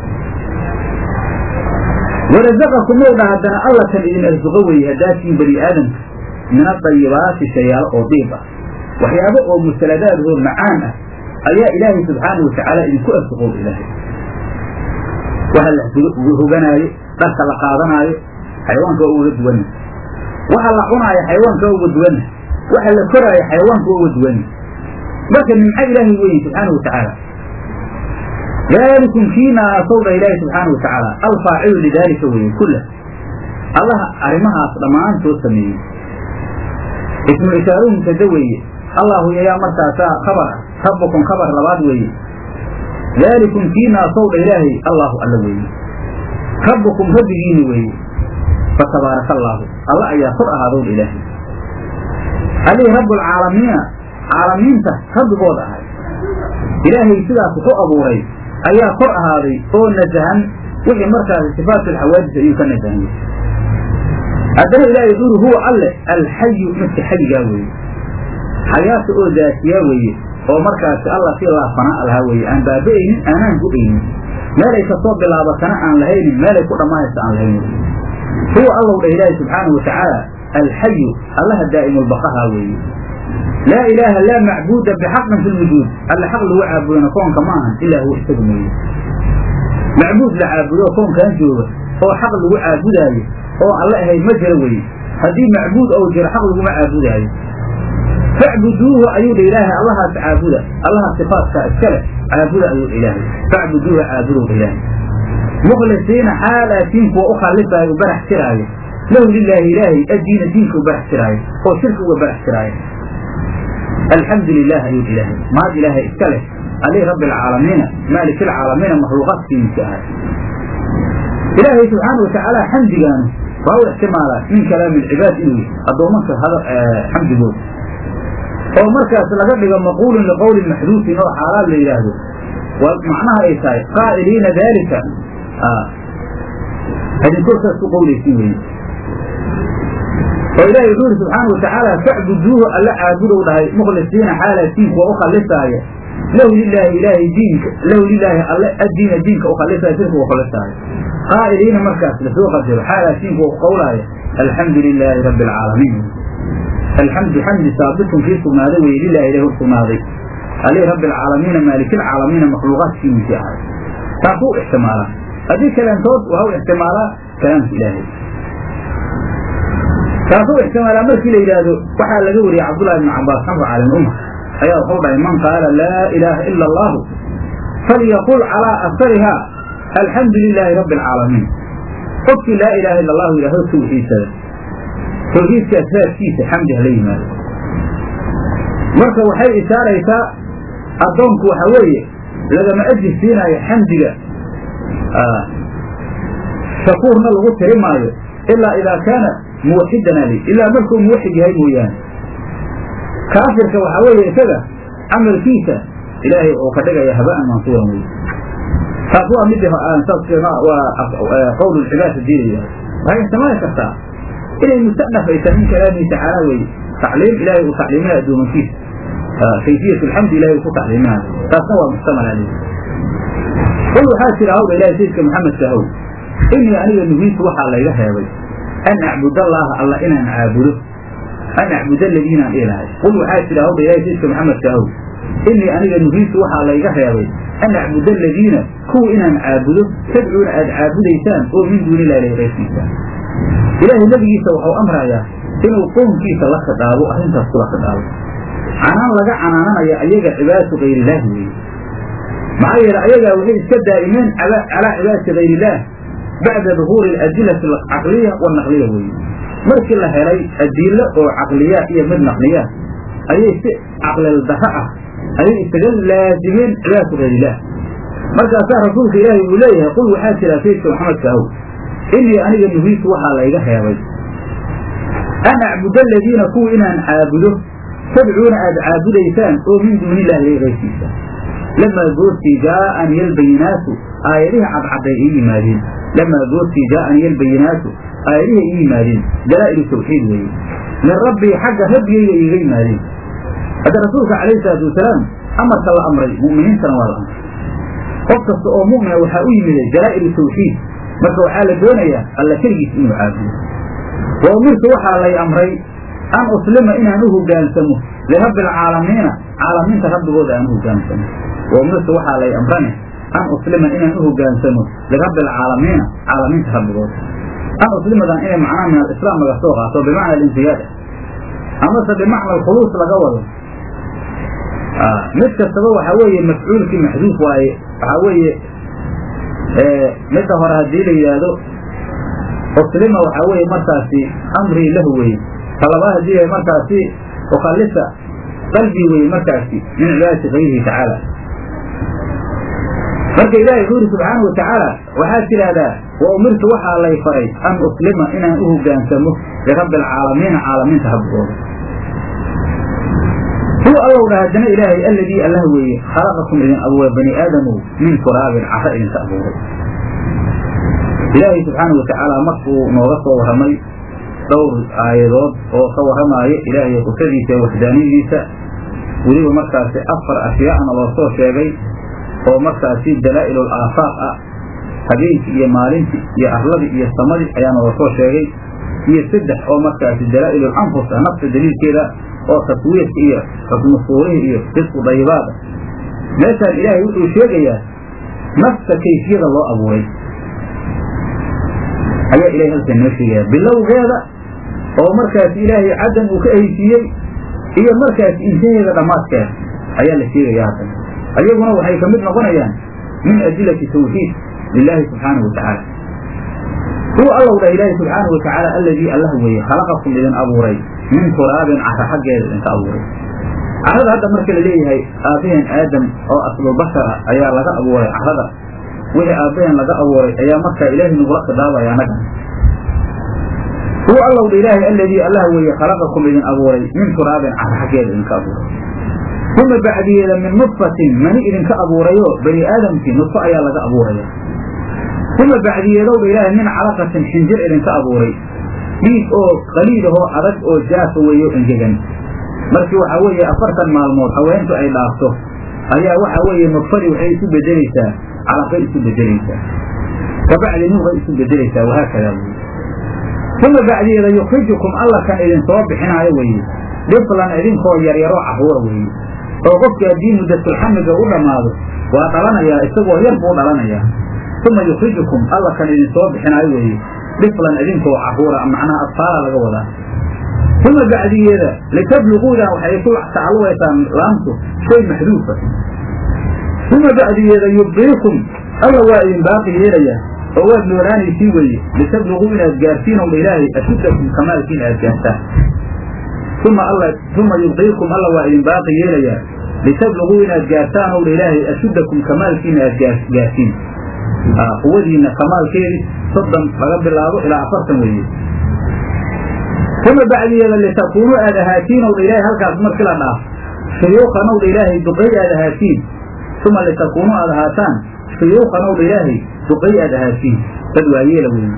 warazaqakum mowdha haddana alla kan idin arsuqo weeye haddaatiin bani aadamka min adayibaati shayaalo oo diib ah waxyaabo oo musaladaadoo macaan ah ayaa ilaahay subxaanau watacaala idinku arsuqow ilaahay waxa la hoganaayo dharka la qaadanaayo xayawaanka waa uga duwanna waxa la cunaayo xayawaanka waa uga duwanna waxa la koraayo xayawaanka waa uga duwanna marka nimco ilaahay weeye subxaana watacaala daalikum kiina aasowdha ilaahi subxaana watacaala alfaacilu lidaalika weeye kulah allaha arrimahaas dhammaantood sameeyey ismu ishaaruhu mubtada weeye allahu yayaa markaasaa khabar ah rabbukum khabar labaad weeye daalikum kiina aasowdha ilaahay allahu alla weeye rabbukum rabbigiina weeye fatabaaraka allaahu alla ayaa kor ahaadowdha ilaahay allihii rabbulcaalamiina caalamiinta rabbigood ahay ilaahay sidaas wuxu abuuray ayaa kor ahaaday oo nasahan wixii markaasi sifaatulxawaadis ayuu ka nasahanyay haddana ilaahay wuxu uri huwa alle alxayu midka xayigaa weeye xayaata oo daatiyaa weeye oo markaasi alla si laafanaa lahaa weeye aan baaba'aynin aanaan gu-aynin meelay kasoo bilaabatana aan lahaynin meelay ku dhammaanaysa aan lahaynin huwa allow dha ilaahi subxaanahu watacaala alxayu allaha daa'imulbaqaha weeye laa ilaaha laa macbuuda bixaqin fi lwujuud alla xaq lagu caabudona koonka ma ahan ilaa huwa isaga mooye macbuud la caabudo koonkan jooga oo xaq lagu caabudaayo oo alle ahayd ma jira weye haddii macbuud ou jiro xaq laguma caabudaayo facbuduuhu ayuu dha ilaahay allahaas caabuda allaha sifaatkaa iskale caabuda ayuu dha ilaahay facbuduuha caabudow dha ilaahay mukhlisiina xaalaatiin kuwa u khallifaayo u barax tiraayo lahu lilaahi ilaahay addiina diinka u barax tiraayo oo shirka uga barax tiraayo alxamdu lilah ayuu dha ilaahay mahad ilaahay iska leh alih rabbi alcaalamiina maalik alcaalamiina makhluuqaadkiisa ahay ilaahay subxaana watacaala xamdigaanu waa u ixtimaalaa min kalaami alcibaad inuu yihi addoomanka xamdigooda oo markaas laga dhigo maquulun liqowlin maxduufin oo xaalaad la yidhaahdo macnaha ay tahay qaa'iliina daalika hadinkorkaas ku qowlaysin weye oo ilahi wuxuu yidhi subxaana watacaala facbuduuhu alla caabudow dhahay mukhlisiina xaalaatiin kuwa u khalisaaya lahu lilaahi ilaahay diinka lahu lilaahi alle addiina diinka u khalisaaya sirka u khalisaaya qaa'iliina markaas lasoo qadiro xaalaatiin kuwa ku qowlaaya alxamdu lilaahi rabbi alcaalamiin alxamdu xamdi saabitun kii sugnaaday weye lilahi ilahi u sugnaaday alih rabbi alcaalamiina maalikilcaalamiina makhluuqaadkiisii ahay taasuu ixtimaalaa haddii kalaamtood waa u ixtimaalaa kalaamka ilaahay taasuu ixtimaalaa markii la yidhaahdo waxaa laga wariyey cabdullahi ibnu cabaas xamru caalim umma ayaa wuxuu dhahay man qaala laa ilaaha ila allahu falyaqul calaa asariha alxamdu lilaahi rabbi alcaalamiin qofkii laa ilaaha ila allahu yidhahdo tawxiidsada tawxiidkaas raadkiisa xamdi hala yimaado marka waxay ishaaraysaa addoonku waxa weeye lagama ajir siinaayo xamdiga shakuurna lagu tiri maayo ilaa idaa kaana muwaxidan ali ilaa markuu muwaxid yahay mooyaane kaafirka waxaa weeye isaga camalkiisa ilaahay oo ka dhigaya haba'an mansuuran wey taas waa mid waa qowl lcibaad hadii la yidhahdo waxay ixtimaali kartaa inay mustanaf ay tahay min kalaamihi tacaala weye tacliim ilahay uu tacliiminayo addoomankiisa kayfiyat alxamdi ilahay uu ku tacliiminayo taasna waa muxtamal aleyh qul waxaa jira hawdha ilahay sayidka maxamedka ahow inii aniga nuhiitu waxaa layga reebay an acbud allaaha alla inaan caabudo an acbud aladiinaan ilahay qul waxaa jira hawdha ilahay sayidka maxamedka ahow inii aniga nuhiitu waxaa layga reebay an acbud aladiina kuwa inaan caabudo tadcuuna aad caabudaysaan oo min duuni ilah ilahi qayrkiisa ilaahay nebigiisa waxau amrayaa inuu qownkiisa la khidhaabo arrintaas kula khidhaabo canaan laga canaananaya ayaga cibaadatu kayrilaahi weeye maxaa yeele ayagaa waxay iska daa'imeen calaa cibaadati kayrillaah bacda duhuuri aladilati alcaqliya wannaqliya weeye markii la helay adilo oo caqliya iyo mid naqliya ayay si caqlil darro ah ayay isaga laazimeen cibaadatu kayrillaah markaasaa rasuulka ilaahay uu leeyahay qul waxaa jira saydka maxamedka ahow inii aniga nuhiitu waxaa layga reebay an acbuda aladiina kuwa inaan caabudo tadcuuna aad caabudaysaan oo min duuni illahi ilayh qayrkiisa lamaa goortii jaa'ani yalbayinaatu aayadihii cadcadday ii yimaadeen lamaa goortii jaa'ani yalbayinaatu aayadihii ii yimaadeen dalaa'ilu tawxiid weeye min rabbii xagga rabbigayga iiga yimaadeen hadda rasuulka calayhi salaatu wasalaam amarka la amray mu'miniintana waa la amray qof kasta oo mu'mina waxaa u yimiday dalaa'ilu tawxiid marka waxaa la doonayaa alla keligiis inuu caabudo wa umirtu waxaa lay amray an uslima inaan u hogaansamo lirabbi alcaalamiina caalamiinta rabbigooda aan u hogaansamo wa umirtu waxaa lay amrane an uslima inaan u hogaansamo lirabbi alcaalamiina caalamiinta rabbigooda an uslimadan inay macnaha min alislaam laga soo qaato bimacna alintiyaada amase bimacna alkhuluus laga wado mid kastaba waxaa weeye mafcuulkii maxduuf waaye waxaa weeye midda hore haddii la yidhaahdo uslima waxaa weeye markaasi amrii lahu weye talabaad haddii yahay markaasi ukhallisa qalbii weye markaasi min cibaadati kayrihi tacaala marka ilaahay wuxuu yidhi subxaana wa tacaala waxaad tidhaahdaa wa umirtu waxaa lay faray an uslima inaan u hogaansamo lirabbi alcaalamiina caalamiinta rabbigooda huwa allow dha haddana ilaahay alladii allah weeye khalaqakum idin abuuray bani aadamow min turaabin cara idinka abuuray ilaahay subxaana wa tacaala markuu nooga soo warramay dhowr aayadood oo ka warramaayo ilaahay qudradiisa ee waxdaaniyadiisa weliba markaasi afar ashyaa'na loo soo sheegay oo markaasi dalaa'ilul aafaaq ah habeenkii iyo maalintii iyo arladii iyo samadii ayaana loo soo sheegay iyo saddex oo markaasi dalaa'ilul anfus ah nafta daliilkeeda oo taswiirka iyo xukmu suurihii iyo risqu dayibaada meeshaan ilaahay wuxuu sheegayaa nafta kayfiyada loo abuuray ayaa ilahay halkan noo sheegaya bilowgeeda oo markaasi ilaahay caddan uu ka ahaysiiyey iyo markaasi intaheeda dhammaadkeeda ayaa la sheegaya haddan ayaguna waxay ka mid noqonayaan min adilati tawxiid lilaahi subxaanahu wa tacaala huwa allow dha ilaahi subxaanahu wa tacaala alladii allah weeye khalaqakum idin abuuray min turaabin cara xaggeeda idinka abuuray carada hadda marka la leeyahay aabbaheen aadam oo aslubashara ayaa laga abuuray carada wixii aabbaheen laga abuuray ayaa markaa ilaahay nagula khidaabaya annaga huwa allow dha ilaahay alladii allah weeye khalaqakum idin abuuray min turaabin cara xaggeeda idinka abuuray uma bacdiyeeda min nudfatin mani idinka abuurayo bani aadamkii nudfo ayaa laga abuuraya uma bacdiyeedowdha ilaahay min calaqatin xinjir idinka abuuray dhiig oo qaliidahoo adag oo jaafa weeyo engegan markii waxaa weeye afartan maalmood haweentu ay dhaafto ayaa waxaa weeye nudfadii waxay isu bedelaysaa calaqay isu bedelaysaa kabacdi nuuqay isu bedelaysaa wahaakadaa weye uma bacdiyeeda yukrijukum alla kan idin soo bixinaayo weeye dhiflan idinkoo yaryaroo caruura weeye oo qofkii haddii muddatulxamiga u dhammaado waa dhalanayaa isagoo yar buu dhalanayaa uma yukrijukum alla kan idin soo bixinaayo weeye dhiflan idinkoo caruura macnaha adfaala laga wadaa uma bacdiyeeda litabluquudan waxay ku tacalluqaysaa laamtu shay maxduufa uma bacdiyeeda yubdiikum alla waa idin baaqi yeelayaa oo waad nooraanaysii weeye litabluquu inaad gaartiin owdha ilaahay ashuddakum kamaalkiin aad gaartaan uma alla uma yubdiikum alla waa idin baaqi yeelayaa litabluquu inaad gaartaan owdha ilaahay ashuddakum kamaalkiina aad gaartiin quwadiina kamaalkeedii soddon laga bilaabo ilaa afartan weeye uma bacdiyeeda litakuunuu aad ahaatiin owdha ilaahay halkaas markii la dhaaf shuyuukan owdha ilaahay duqay aad ahaatiin uma litakuunuu aad ahaataan shuyuukan owdha ilaahay duqay aad ahaatiin dad waayeela weeye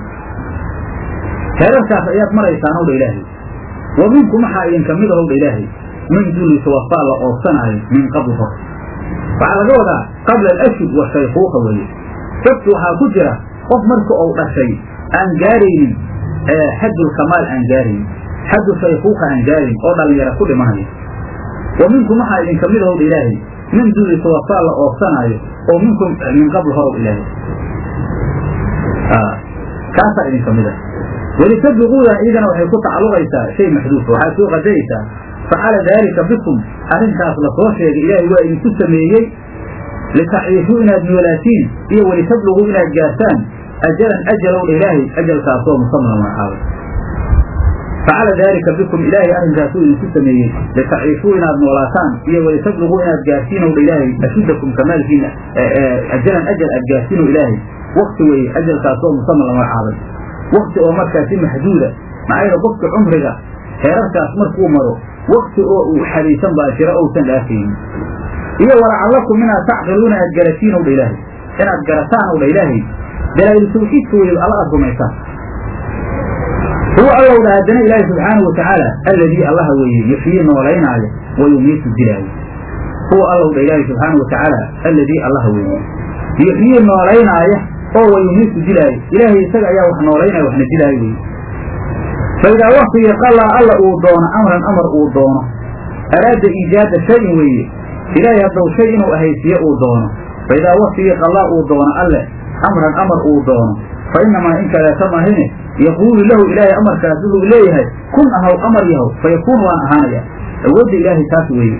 heerarkaas ayaad maraysaan owdha ilaahay wa minkum waxaa idinka mid ahowdha ilaahay min duli tawafaa la oobsanaayo min qabl hor waxaa laga wadaa qabla alashhud wa shaykuuqa weeye dadki waxaa ku jira qof marka uu dhashay aan gaaraynin xaddulkamaal aan gaaraynin xaddu shaykuuqa aan gaarayn oo dhallinyara ku dhimanayo wa minkum waxaa idinka mid ahowdha ilaahay min duli tawafaa la oobsanaayo oo minkum min qabl horow ilaahay kaasaa idinka mid ah welitabluquudan iyadana waxay ku tacalluqaysaa shay maxduufa waxaad soo qadaraysaa facala daalika bikum arrintaas lasoo sheegay ilaahay waa idinku sameeyey litaciishuu inaad noolaatiin iyo welitabluquu inaad gaartaan ajalan ajalowdha ilaahay ajalkaasoo musamman magacaabay facala daalika bikum ilaahay arrinkaasuu idinku sameeyey litaciishuu inaad noolaataan iyo welitabluquu inaad gaarsiinowdha ilaahay ashuddakum kamaalkiina ajalan ajal aad gaarsiinow ilaahay wakti weeye ajalkaasoo musamman la magacaabay wakti oo markaasi maxduuda maxaa qofka cumriga heerarkaas markuu maro wakti oo uu xariisan baa jira ousan dhaafaynin iyo walacallakum inaad tacqiluuna aad garatiin owdha ilaahay inaad garataan owdha ilaahay dalaa'il tawxiidka weliba alla aad rumaysaan huwa allowdha haddana ilaahay subxaanahu watacaala alladii allaha weeye yuxyii noolaynaayo wa yumiitu dilaayo huwa allowdha ilaahay subxaanahu watacaala alladii allaha weeye yuxyii noolaynaayo oo wa yumiitu dilaayo ilaahay isaga ayaa wax noolaynaya waxna dilaayo weye faidaa waktigii qallaa alla uu doono amran amar uu doono araada iijaada shayin weeye ilaahay haddow shay inuu ahaysiiye uu doono faidaa waktigii qallaa uu doono alle amran amar uu doono fa inamaa in kaleeta mahine yaquulu lahu ilaahay amarkaas wuxuu leeyahay kun ahaw amar yahow fa yakuun waan ahaanaya awoodda ilaahay taas weeye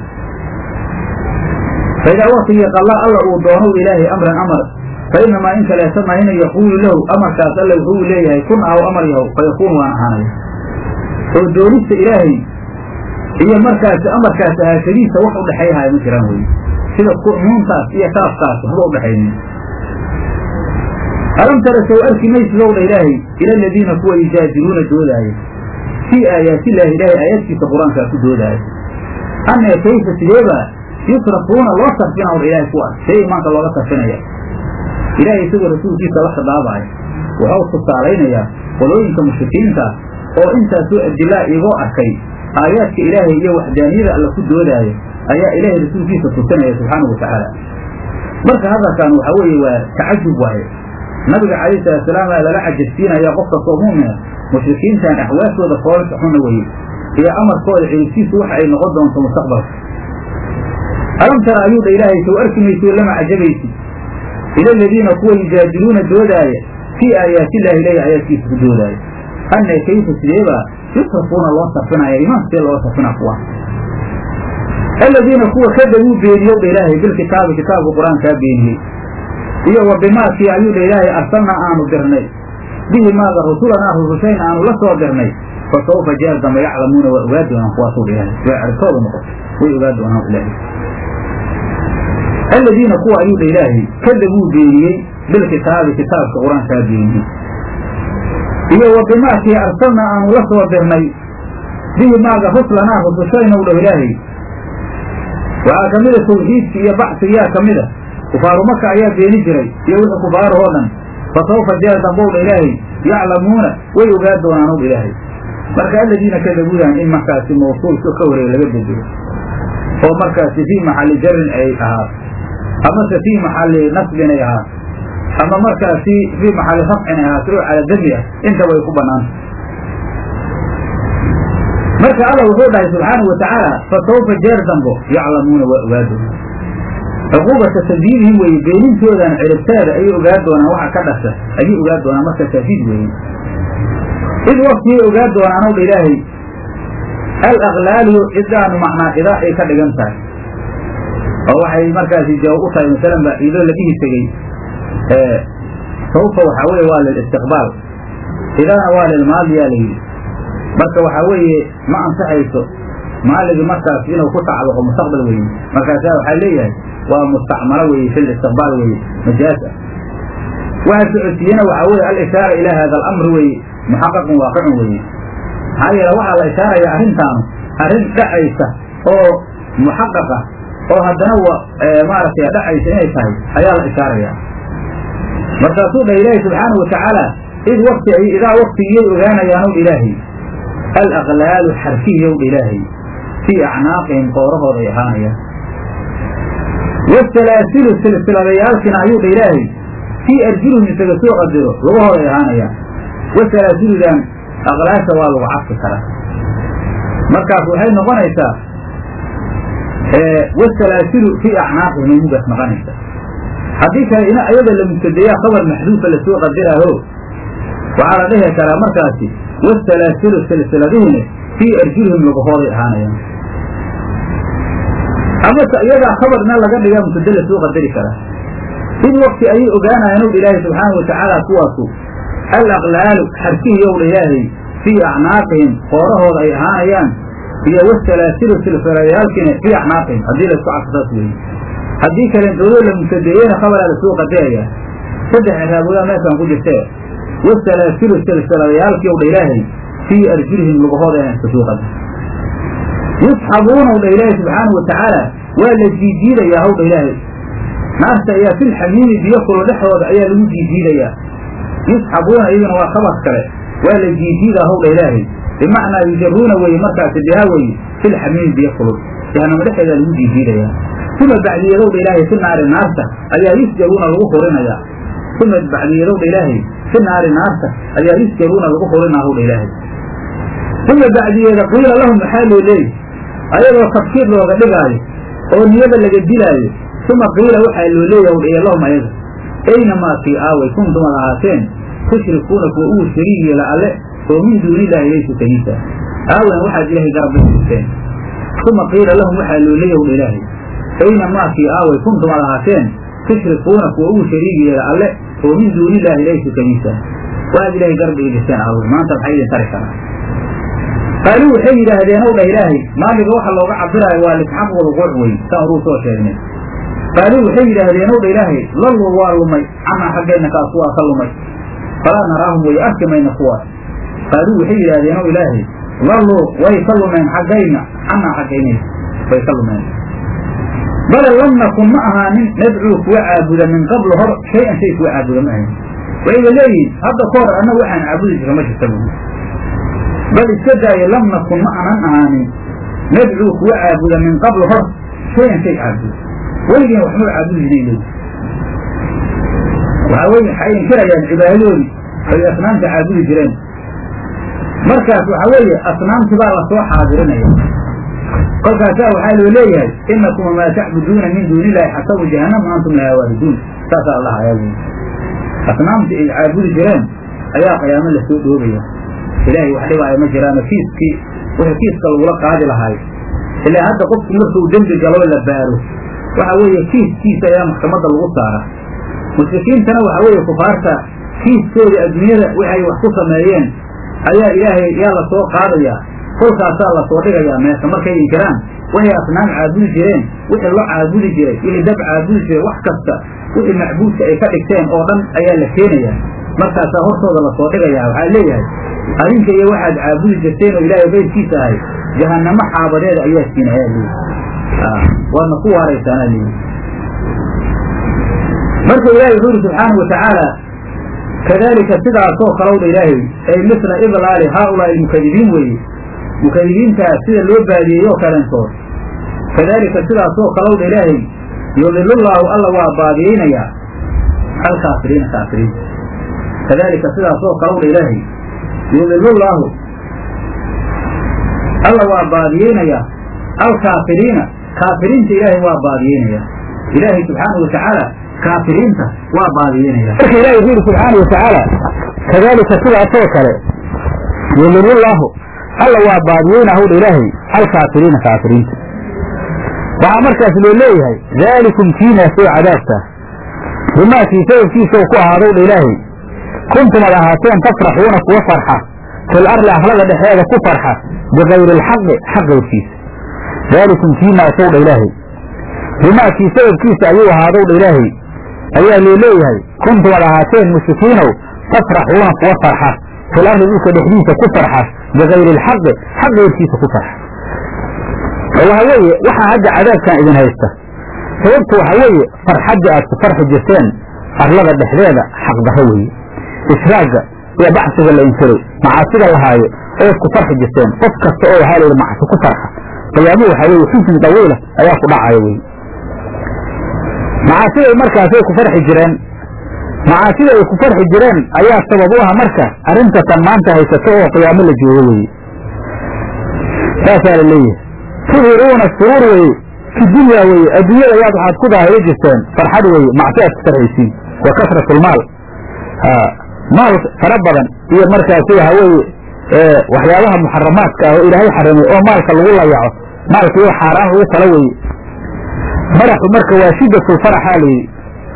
faidaa waktigii qallaa alla uu doono ilaahay amran amar fa inamaa in kaleeta mahine yaquulu lahu amarkaas alle wuxuu leeyahay kun ahaw amar yahow fa yakuun waan ahaanaya oo doonista ilaahay iyo markaasi amarkaas ahaashadiisa wax u dhexayhaya ma jiraan weye sida nuuntaas iyo kaaskaas waxba udhexaynin alam tara sow arki maysidowdha ilaahay ila aladiina kuwa yujaajiluuna doodaaya fii aayaatillaahi ilaahay aayaadkiisa qur-aankaa ku doodaaya annee kayfa sideebaa yusrafuuna loo sarfina or ilaahay kuwaas see imaanka looga sarfinaya ilaahay isagoo rasuulkiisa la khidaabaaya waxau tusaalaynayaa qolooyinka mushrikiinta oo intaasoo adilaa igoo arkay aayaadka ilaahay iyo waxdaaniyada alla ku doodaayo ayaa ilaahay rasuulkiisa tusinaya subxaanahu watacaala marka hadalkan waxaa weeye waa tacajub waaye nabiga calayhi salaatusalaam aa lala cajabsiinaya qof kastoo mu'mina mushrikiintan axwaashooda foolka xuna weye iyo amarkooda ciribtiisu waxa ay noqon doonto mustaqbalka alam tara ayuu dha ilaahay sow arki mayso lama cajabaysid ila aladiina kuwa yujaadiluuna doodaaya fii aayaatillahi ilahi aayaadkiisa ku doodaaya anne kayfa sideebaa yusrafuuna loo sarfinaya imaan sidee loo sarfina kuwa aladiina kuwa kadabuu beeniyow dha ilaahay bilkitaabi kitaabka qur-aankaa beeniyey iyo wa bimaakii ayuu dha ilaahay arsalnaa aanu dirnay bihi maaga rusulanaa rusushayna aanu la soo dirnay fa sawfa jeer dambe yaclamuuna waa ogaa doonaan kuwaasuu dha ilaahay waa certooda noqoto way ogaa doonaan ilaahay aladiina kuwa ayuu dha ilaahay kadabuu beeniyey bilkitaabi kitaabka qur-aankaa beeniyey iyo wa bimaakii arsalnaa aanu la soo dirnay bihi maaga ruslanaa rusushayna u dhaw ilaahay waxaa ka mida tawxiidki iyo bacsigiyaa ka mida kufaaru maka ayaa beeni jiray iyo wixii kufaarahoo dhan fa sawfa jeer dambowdha ilaahay yaclamuuna way ogaa doonaanow ilaahay marka aladiina kadabuudan in markaasi mawsuulka ka horeeya laga bedelo oo markaasi fii maxalli jarin ay ahaato amase fii maxalli nasbin ay ahaato ama markaasi fii maxalli rafcin ay ahaato oo cala dami ah intaba ay ku banaanta marka alla wuxuu dhahay subxaanau watacaala fa sawfa jeer dambo yaclamuuna waa ogaa doonaan cuquubata tadbiirihim weeye beenintoodan ciribteeda ayay ogaa doonaan waxa ka dhasha ayay ogaa doonaan marka taafiid weeye id waktiyay ogaa doonaanow dha ilaahay al aklaalu cidaanu macnaa idaa ay ka dhigan tahay oo waxay markaasi jawaab u tahay masalan ba idoo la dhihi tegey sawfa waxaa weye waa lilistiqbaal idaana waa lilmaadiyaa la yidhi marka waxaa weeye ma ansaxayso maaligii markaas inuu ku tacalluqo mustaqbal weeye markaasaa waxaa leeyahay waa mustacmalo weeye fi listiqbaal weeye majaaz ah waxa socodsiiyena waxaa weye alishaara ilaa hada alamr weeye muxaqaqun waaqicun weeye maxaa yeele waxaa la ishaaraya arrintaanu arrin dhacaysa oo muxaqaqa oo haddana maaragtay dhacaysa inay tahay ayaa la ishaaraya markaasuu dha ilaahi subxaanahu watacaala id wakti ay idaa waktigiyay ogaanayaanow ilaahay alaklaalu xarfiyow dha ilaahay fii acnaaqihim qoorahooda ay ahaanayaan wasalaasilu silsiladayaalkina ayuu dha ilaahay fii arjulihim isaga soo qadiro lugahooda ay ahaanayaan wasalaasiludan aqlaasha waa lagu cadfi karaa markaas waxay noqonaysaa wasalaasilu fii acnaaqihim ay mugaas noqonaysa haddii kale ina ayada la mubtadeeyaa khabar maxduufa lasoo qadiraaho waxaa la dhihi karaa markaasi wasalaasilu silsiladihiina fii arjulihim lugahooday ahaanayaan amase iyadaa khabarna laga dhiga mutadala soo qadari karaa id wakti ayay ogaanayaan ow ilaahay subxaana watacaala kuwaasu al aqlaalu xarkihiyowdha ilaahay fii acnaaqihim qoorahooda ay ahaanayaan iyo wasalaasilu silsilayaalkiina fii acnaaqihim haddii laysku cadsasaas weeye haddii kalentoodo la mutadeeyena khabaraa lasoo qadaraya saddex ciraabodaa meeshaan ku jirtee wasalaasilu silsilayaalkii owdha ilaahay fii arjulihim lugahooda inaan iska soo qadar yusxabuuna owdha ilaahay subxaanau watacaala waa la jiijiidayaa howdha ilaahay naarta ayaa fil xamiimi biyo kulo dhexdooda ayaa lagu jiijiidayaa yusxabuuna iyaguna waa khabar kale waa la jiijiidaa howdha ilaahay bimacnaa yujaruuna weye markaasi bihaa weye fil xamiimi biyo kulul jahanamo dhexeedaa lagu jiijiidayaa uma bacdiyadowdha ilaahay fi naari naarta ayaa yusjaruuna lagu hurinayaa uma bacdiyadowdha ilaahay fi naari naarta ayaa yusjaruuna lagu hurinaa howdha ilaahay uma bacdiyeeda qiila lahum maxaa loo leeyi ayadoo tafkiir looga dhigaayo oo niyada laga dilaayo uma qiila waxaa loo leeya wdhiya lahum ayaga aynamaa kii aaway kuntum ad ahaateen tushrikuuna kuwa ugu shariig yeela alle oo min duunillahi laysu kaniisa aawen waxaad ilaahay garabla jirteen uma qiila lahum waxaa loo leeya wdha ilaahay aynamaa kii aaway kuntum ad ahaateen tushrikuuna kuwa ugu shariig yeela alle oo min duunillaahi laysu kaniisa waxaad ilahay garab dhigi jirteen aawen maanta maxay idin tari karaa qaaluu waxay yidhaahdeen ow dhah ilaahay maaliga waxa looga cabiraayo waa lisxaq walquuc wey saan uruu soo sheegnay qaaluu waxay yidhaahdeen ow dha ilaahay lalluu waa lumay canaa xaggeenna kaasu waa ka lumay falaa naraahum way arki mayna kuwaas qaaluu waxay yidhaahdeen ow ilaahay lalluu way ka lumeen xaggayna canaa xaggayna way ka lumeen bale lam nakun ma ahaanin nadcuu kuwa caabuda min qablu hor shay-an shay kuwa caabuda ma ahayn waxayba leeyihin hadda ka hor annagu waxaan caabudi jirna ma jirta bu bal iska daaye lam nakun ma anan ahaanin nadcuu kuwa caabuda min qablu hor shayan shay caabuda weligeen waxmaba caabudi jiray leyi waxaa weye waxay inkirayaan cibaadadoodii ay asnaamta caabudi jireen markaas waxaa weeye asnaamti baa lasoo xaadirinaya kolkaasaa waxaa loo leeyahay inakum wamaa tacbuduuna min duuni illahi xasabu jahannama antum lahaa waariduun saasaa allah ayaa weye asnaamtii ay caabudi jireen ayaa qiyaamo lasoo dhoobaya ilaahay wax dhibaayo ma jiraano kiiskii wixii kiiska lagula qaadi lahaayo ilaa hadda qofku markuu dembi galo la baaro waxa weeye kiiskiisa ayaa maxkamadda lagu saara mushrikiintana waxa weeye kufaarta kiiskooda adduunyada waxay wax ku sameeyeen ayaa ilaahay yaa lasoo qaadayaa kolkaasaa lasoo dhigayaa meesha markay inkiraan waxay asnaam caabudi jireen wixii lo caabudi jiray wixii dab caabudi jiray wax kasta wixii macbuudka ay ka dhigteen oo dhan ayaa la keenayaa markaasaa hortooda lasoo dhigayaa waxaa leeyahay adinka iyo waxaad caabudi jirteen oo ilaahay baydkiisa ahay jahannamo xaabadeeda ayaa siin ayaa leeyi waadna ku waaraysaanaa leeyi marka ilaahay wuxuu yidhi subxaanahu watacaala kadalika sidaasoo kalowdha ilaahay ay misla idlaali haaulaai almukadibiin weeye mukadibiintaas sida loo baadiyey oo kalentood kadalika sidaasoo kalowdha ilaahay yudilullaahu alla waa baadiyeynayaa alkaafiriina kaafiriinta kadalika sidaasoo kalowdha ilaahay yudilullaahu alla waa baadiyeynayaa alkaafiriina kaafiriinta ilaahay waa baadiyeynaya ilaahay subxaanahu watacaala kaafiriinta waa baadiyeynaya marka ilahi wuxuu yidhi subxaana watacaala kadalika sidaasoo kale yudilullaahu alla waa baadiyeynahowdha ilaahay alkaafiriina kaafiriinta waxaa markaas loo leeyahay daalikum kiinaasoo cadaabta bimaa kii sababkiisau ku ahaadowdha ilaahay kuntum ad ahaateen tafraxuuna kuwa farxa fil arli ahlada dhexeeda ku farxa bikayri alxaqi xaq qayrkiisa daalikum kiinaasowdha ilaahay bimaa kii sababkiisa ayuu ahaadowdha ilaahay ayaa loo leeyahay kuntum ad ahaateen mushrikiinow tafraxuuna kuwa farxa fil arli dhulka dhexdiisa ku farxa bikayri alxaqi xaq qayrkiisa ku farxa oo waxa weeye waxaa hadda cadaabkan idin haysta sababtu waxa weeye farxaddii aad ku farxi jirteen arlada dhexdeeda xaqdarro weeye israagga iyo baxsiga la inkiray macaasida lahaayo oo isku farxi jirteen qof kasta oo waxaa layidhi macsi ku farxa qiyaamuhu waxaa weeye xusni dawiila ayaa ku dhacaya weye macaasiday markaasay ku farxi jireen macaasida ay ku farxi jireen ayaa sabab u ah marka arrintatan maanta haysato oo qiyaamo la joogo weye saasaa la leeyahay tuhiruuna suruur weye fi dunya weye adduunyada yaad waxaad ku daahiri jirteen farxad weye macsi aad ku farxaysiin wa kasrat lmaal maal fara badan iyo markaasi waxa weeye waxyaabaha muxaramaadka ah oo ilaahay xarimay oo maalka lagu layaco maalkiioo xaaraan lagu tala weye madaxu marka waa shidatulfaraxaa layidhi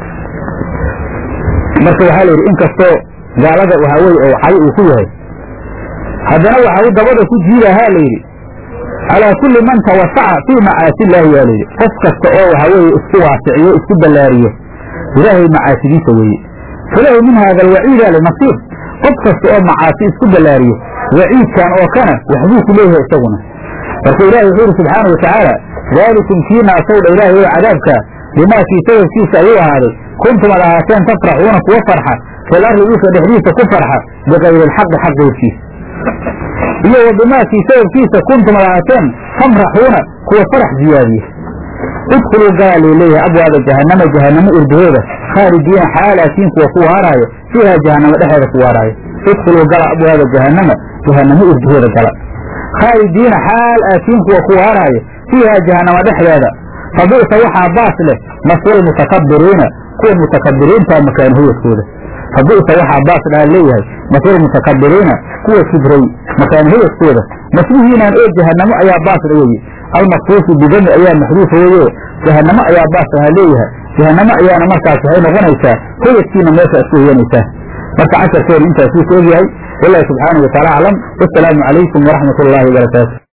marka waxaa la yidhi inkastoo gaalada waxaa weye oo cay uu ku yahay haddana waxa u dabada ku jiidahaa layidhi calaa kulli man tawasaca fii macaasi illaahi yaa layidhi qof kasta oo waxaa weeye isku waasiciyo isku ballaariyo ilaahay macaasidiisa weeye falahu min haada alwaciida linasiib qof kasta oo macaasi isku ballaariyo waciidkan oo kana waxbuu ku leeyahay isaguna marka ilahi wuxuu yidhi subxaana watacaala daalikum kiina asawdha ilaahay oo cadaabkaa bimaakii sababkiisa ayuu ahaaday kuntum ad ahaateen tafraxuuna kuwa farxa fil arli dhulka dhexdiisa ku farxa bikayri alxaqi xaq goyrkiisa iyo wa bimaakii sababkiisa kuntum ad ahaateen tamraxuuna kuwa farax ziyaadiya idkhuluu galaa lay leeyahay abwaaba jahannama jahannamo irdaheeda khaalidiina xaalaatiin kuwa ku waaraayo fiihaa jahannamo dhexeeda ku waaraayo idkhuluu gala abwaaba jahannama jahannamo irdaheeda gala khaalidiina xaal aatiin kuwa ku waaraayo fiihaa jahannamo dhexdeeda fabi'sa waxaa baas leh maswal mutakabiriina kuwa mutakabiriintaa makaan hoyadkooda fabi'sa waxaa baas dhaha leeyahay maswal mutakabiriina kuwa kibray makaan hoyadkooda maslihiinaan oo jahannamo ayaa baas dha weye almakfuufu bidami ayaa maxduufa weye jahannamo ayaa baas dhaha leeyahay jahannamo ayaana markaas waxay noqonaysaa hoyadkiina meesha isku hoyanaysaa marka casharkeenu intaasuu ka ogyahay walaahi subxaanahu wataala aclam wasalaamu calaykum waraxmat ullaahi wabarakaatu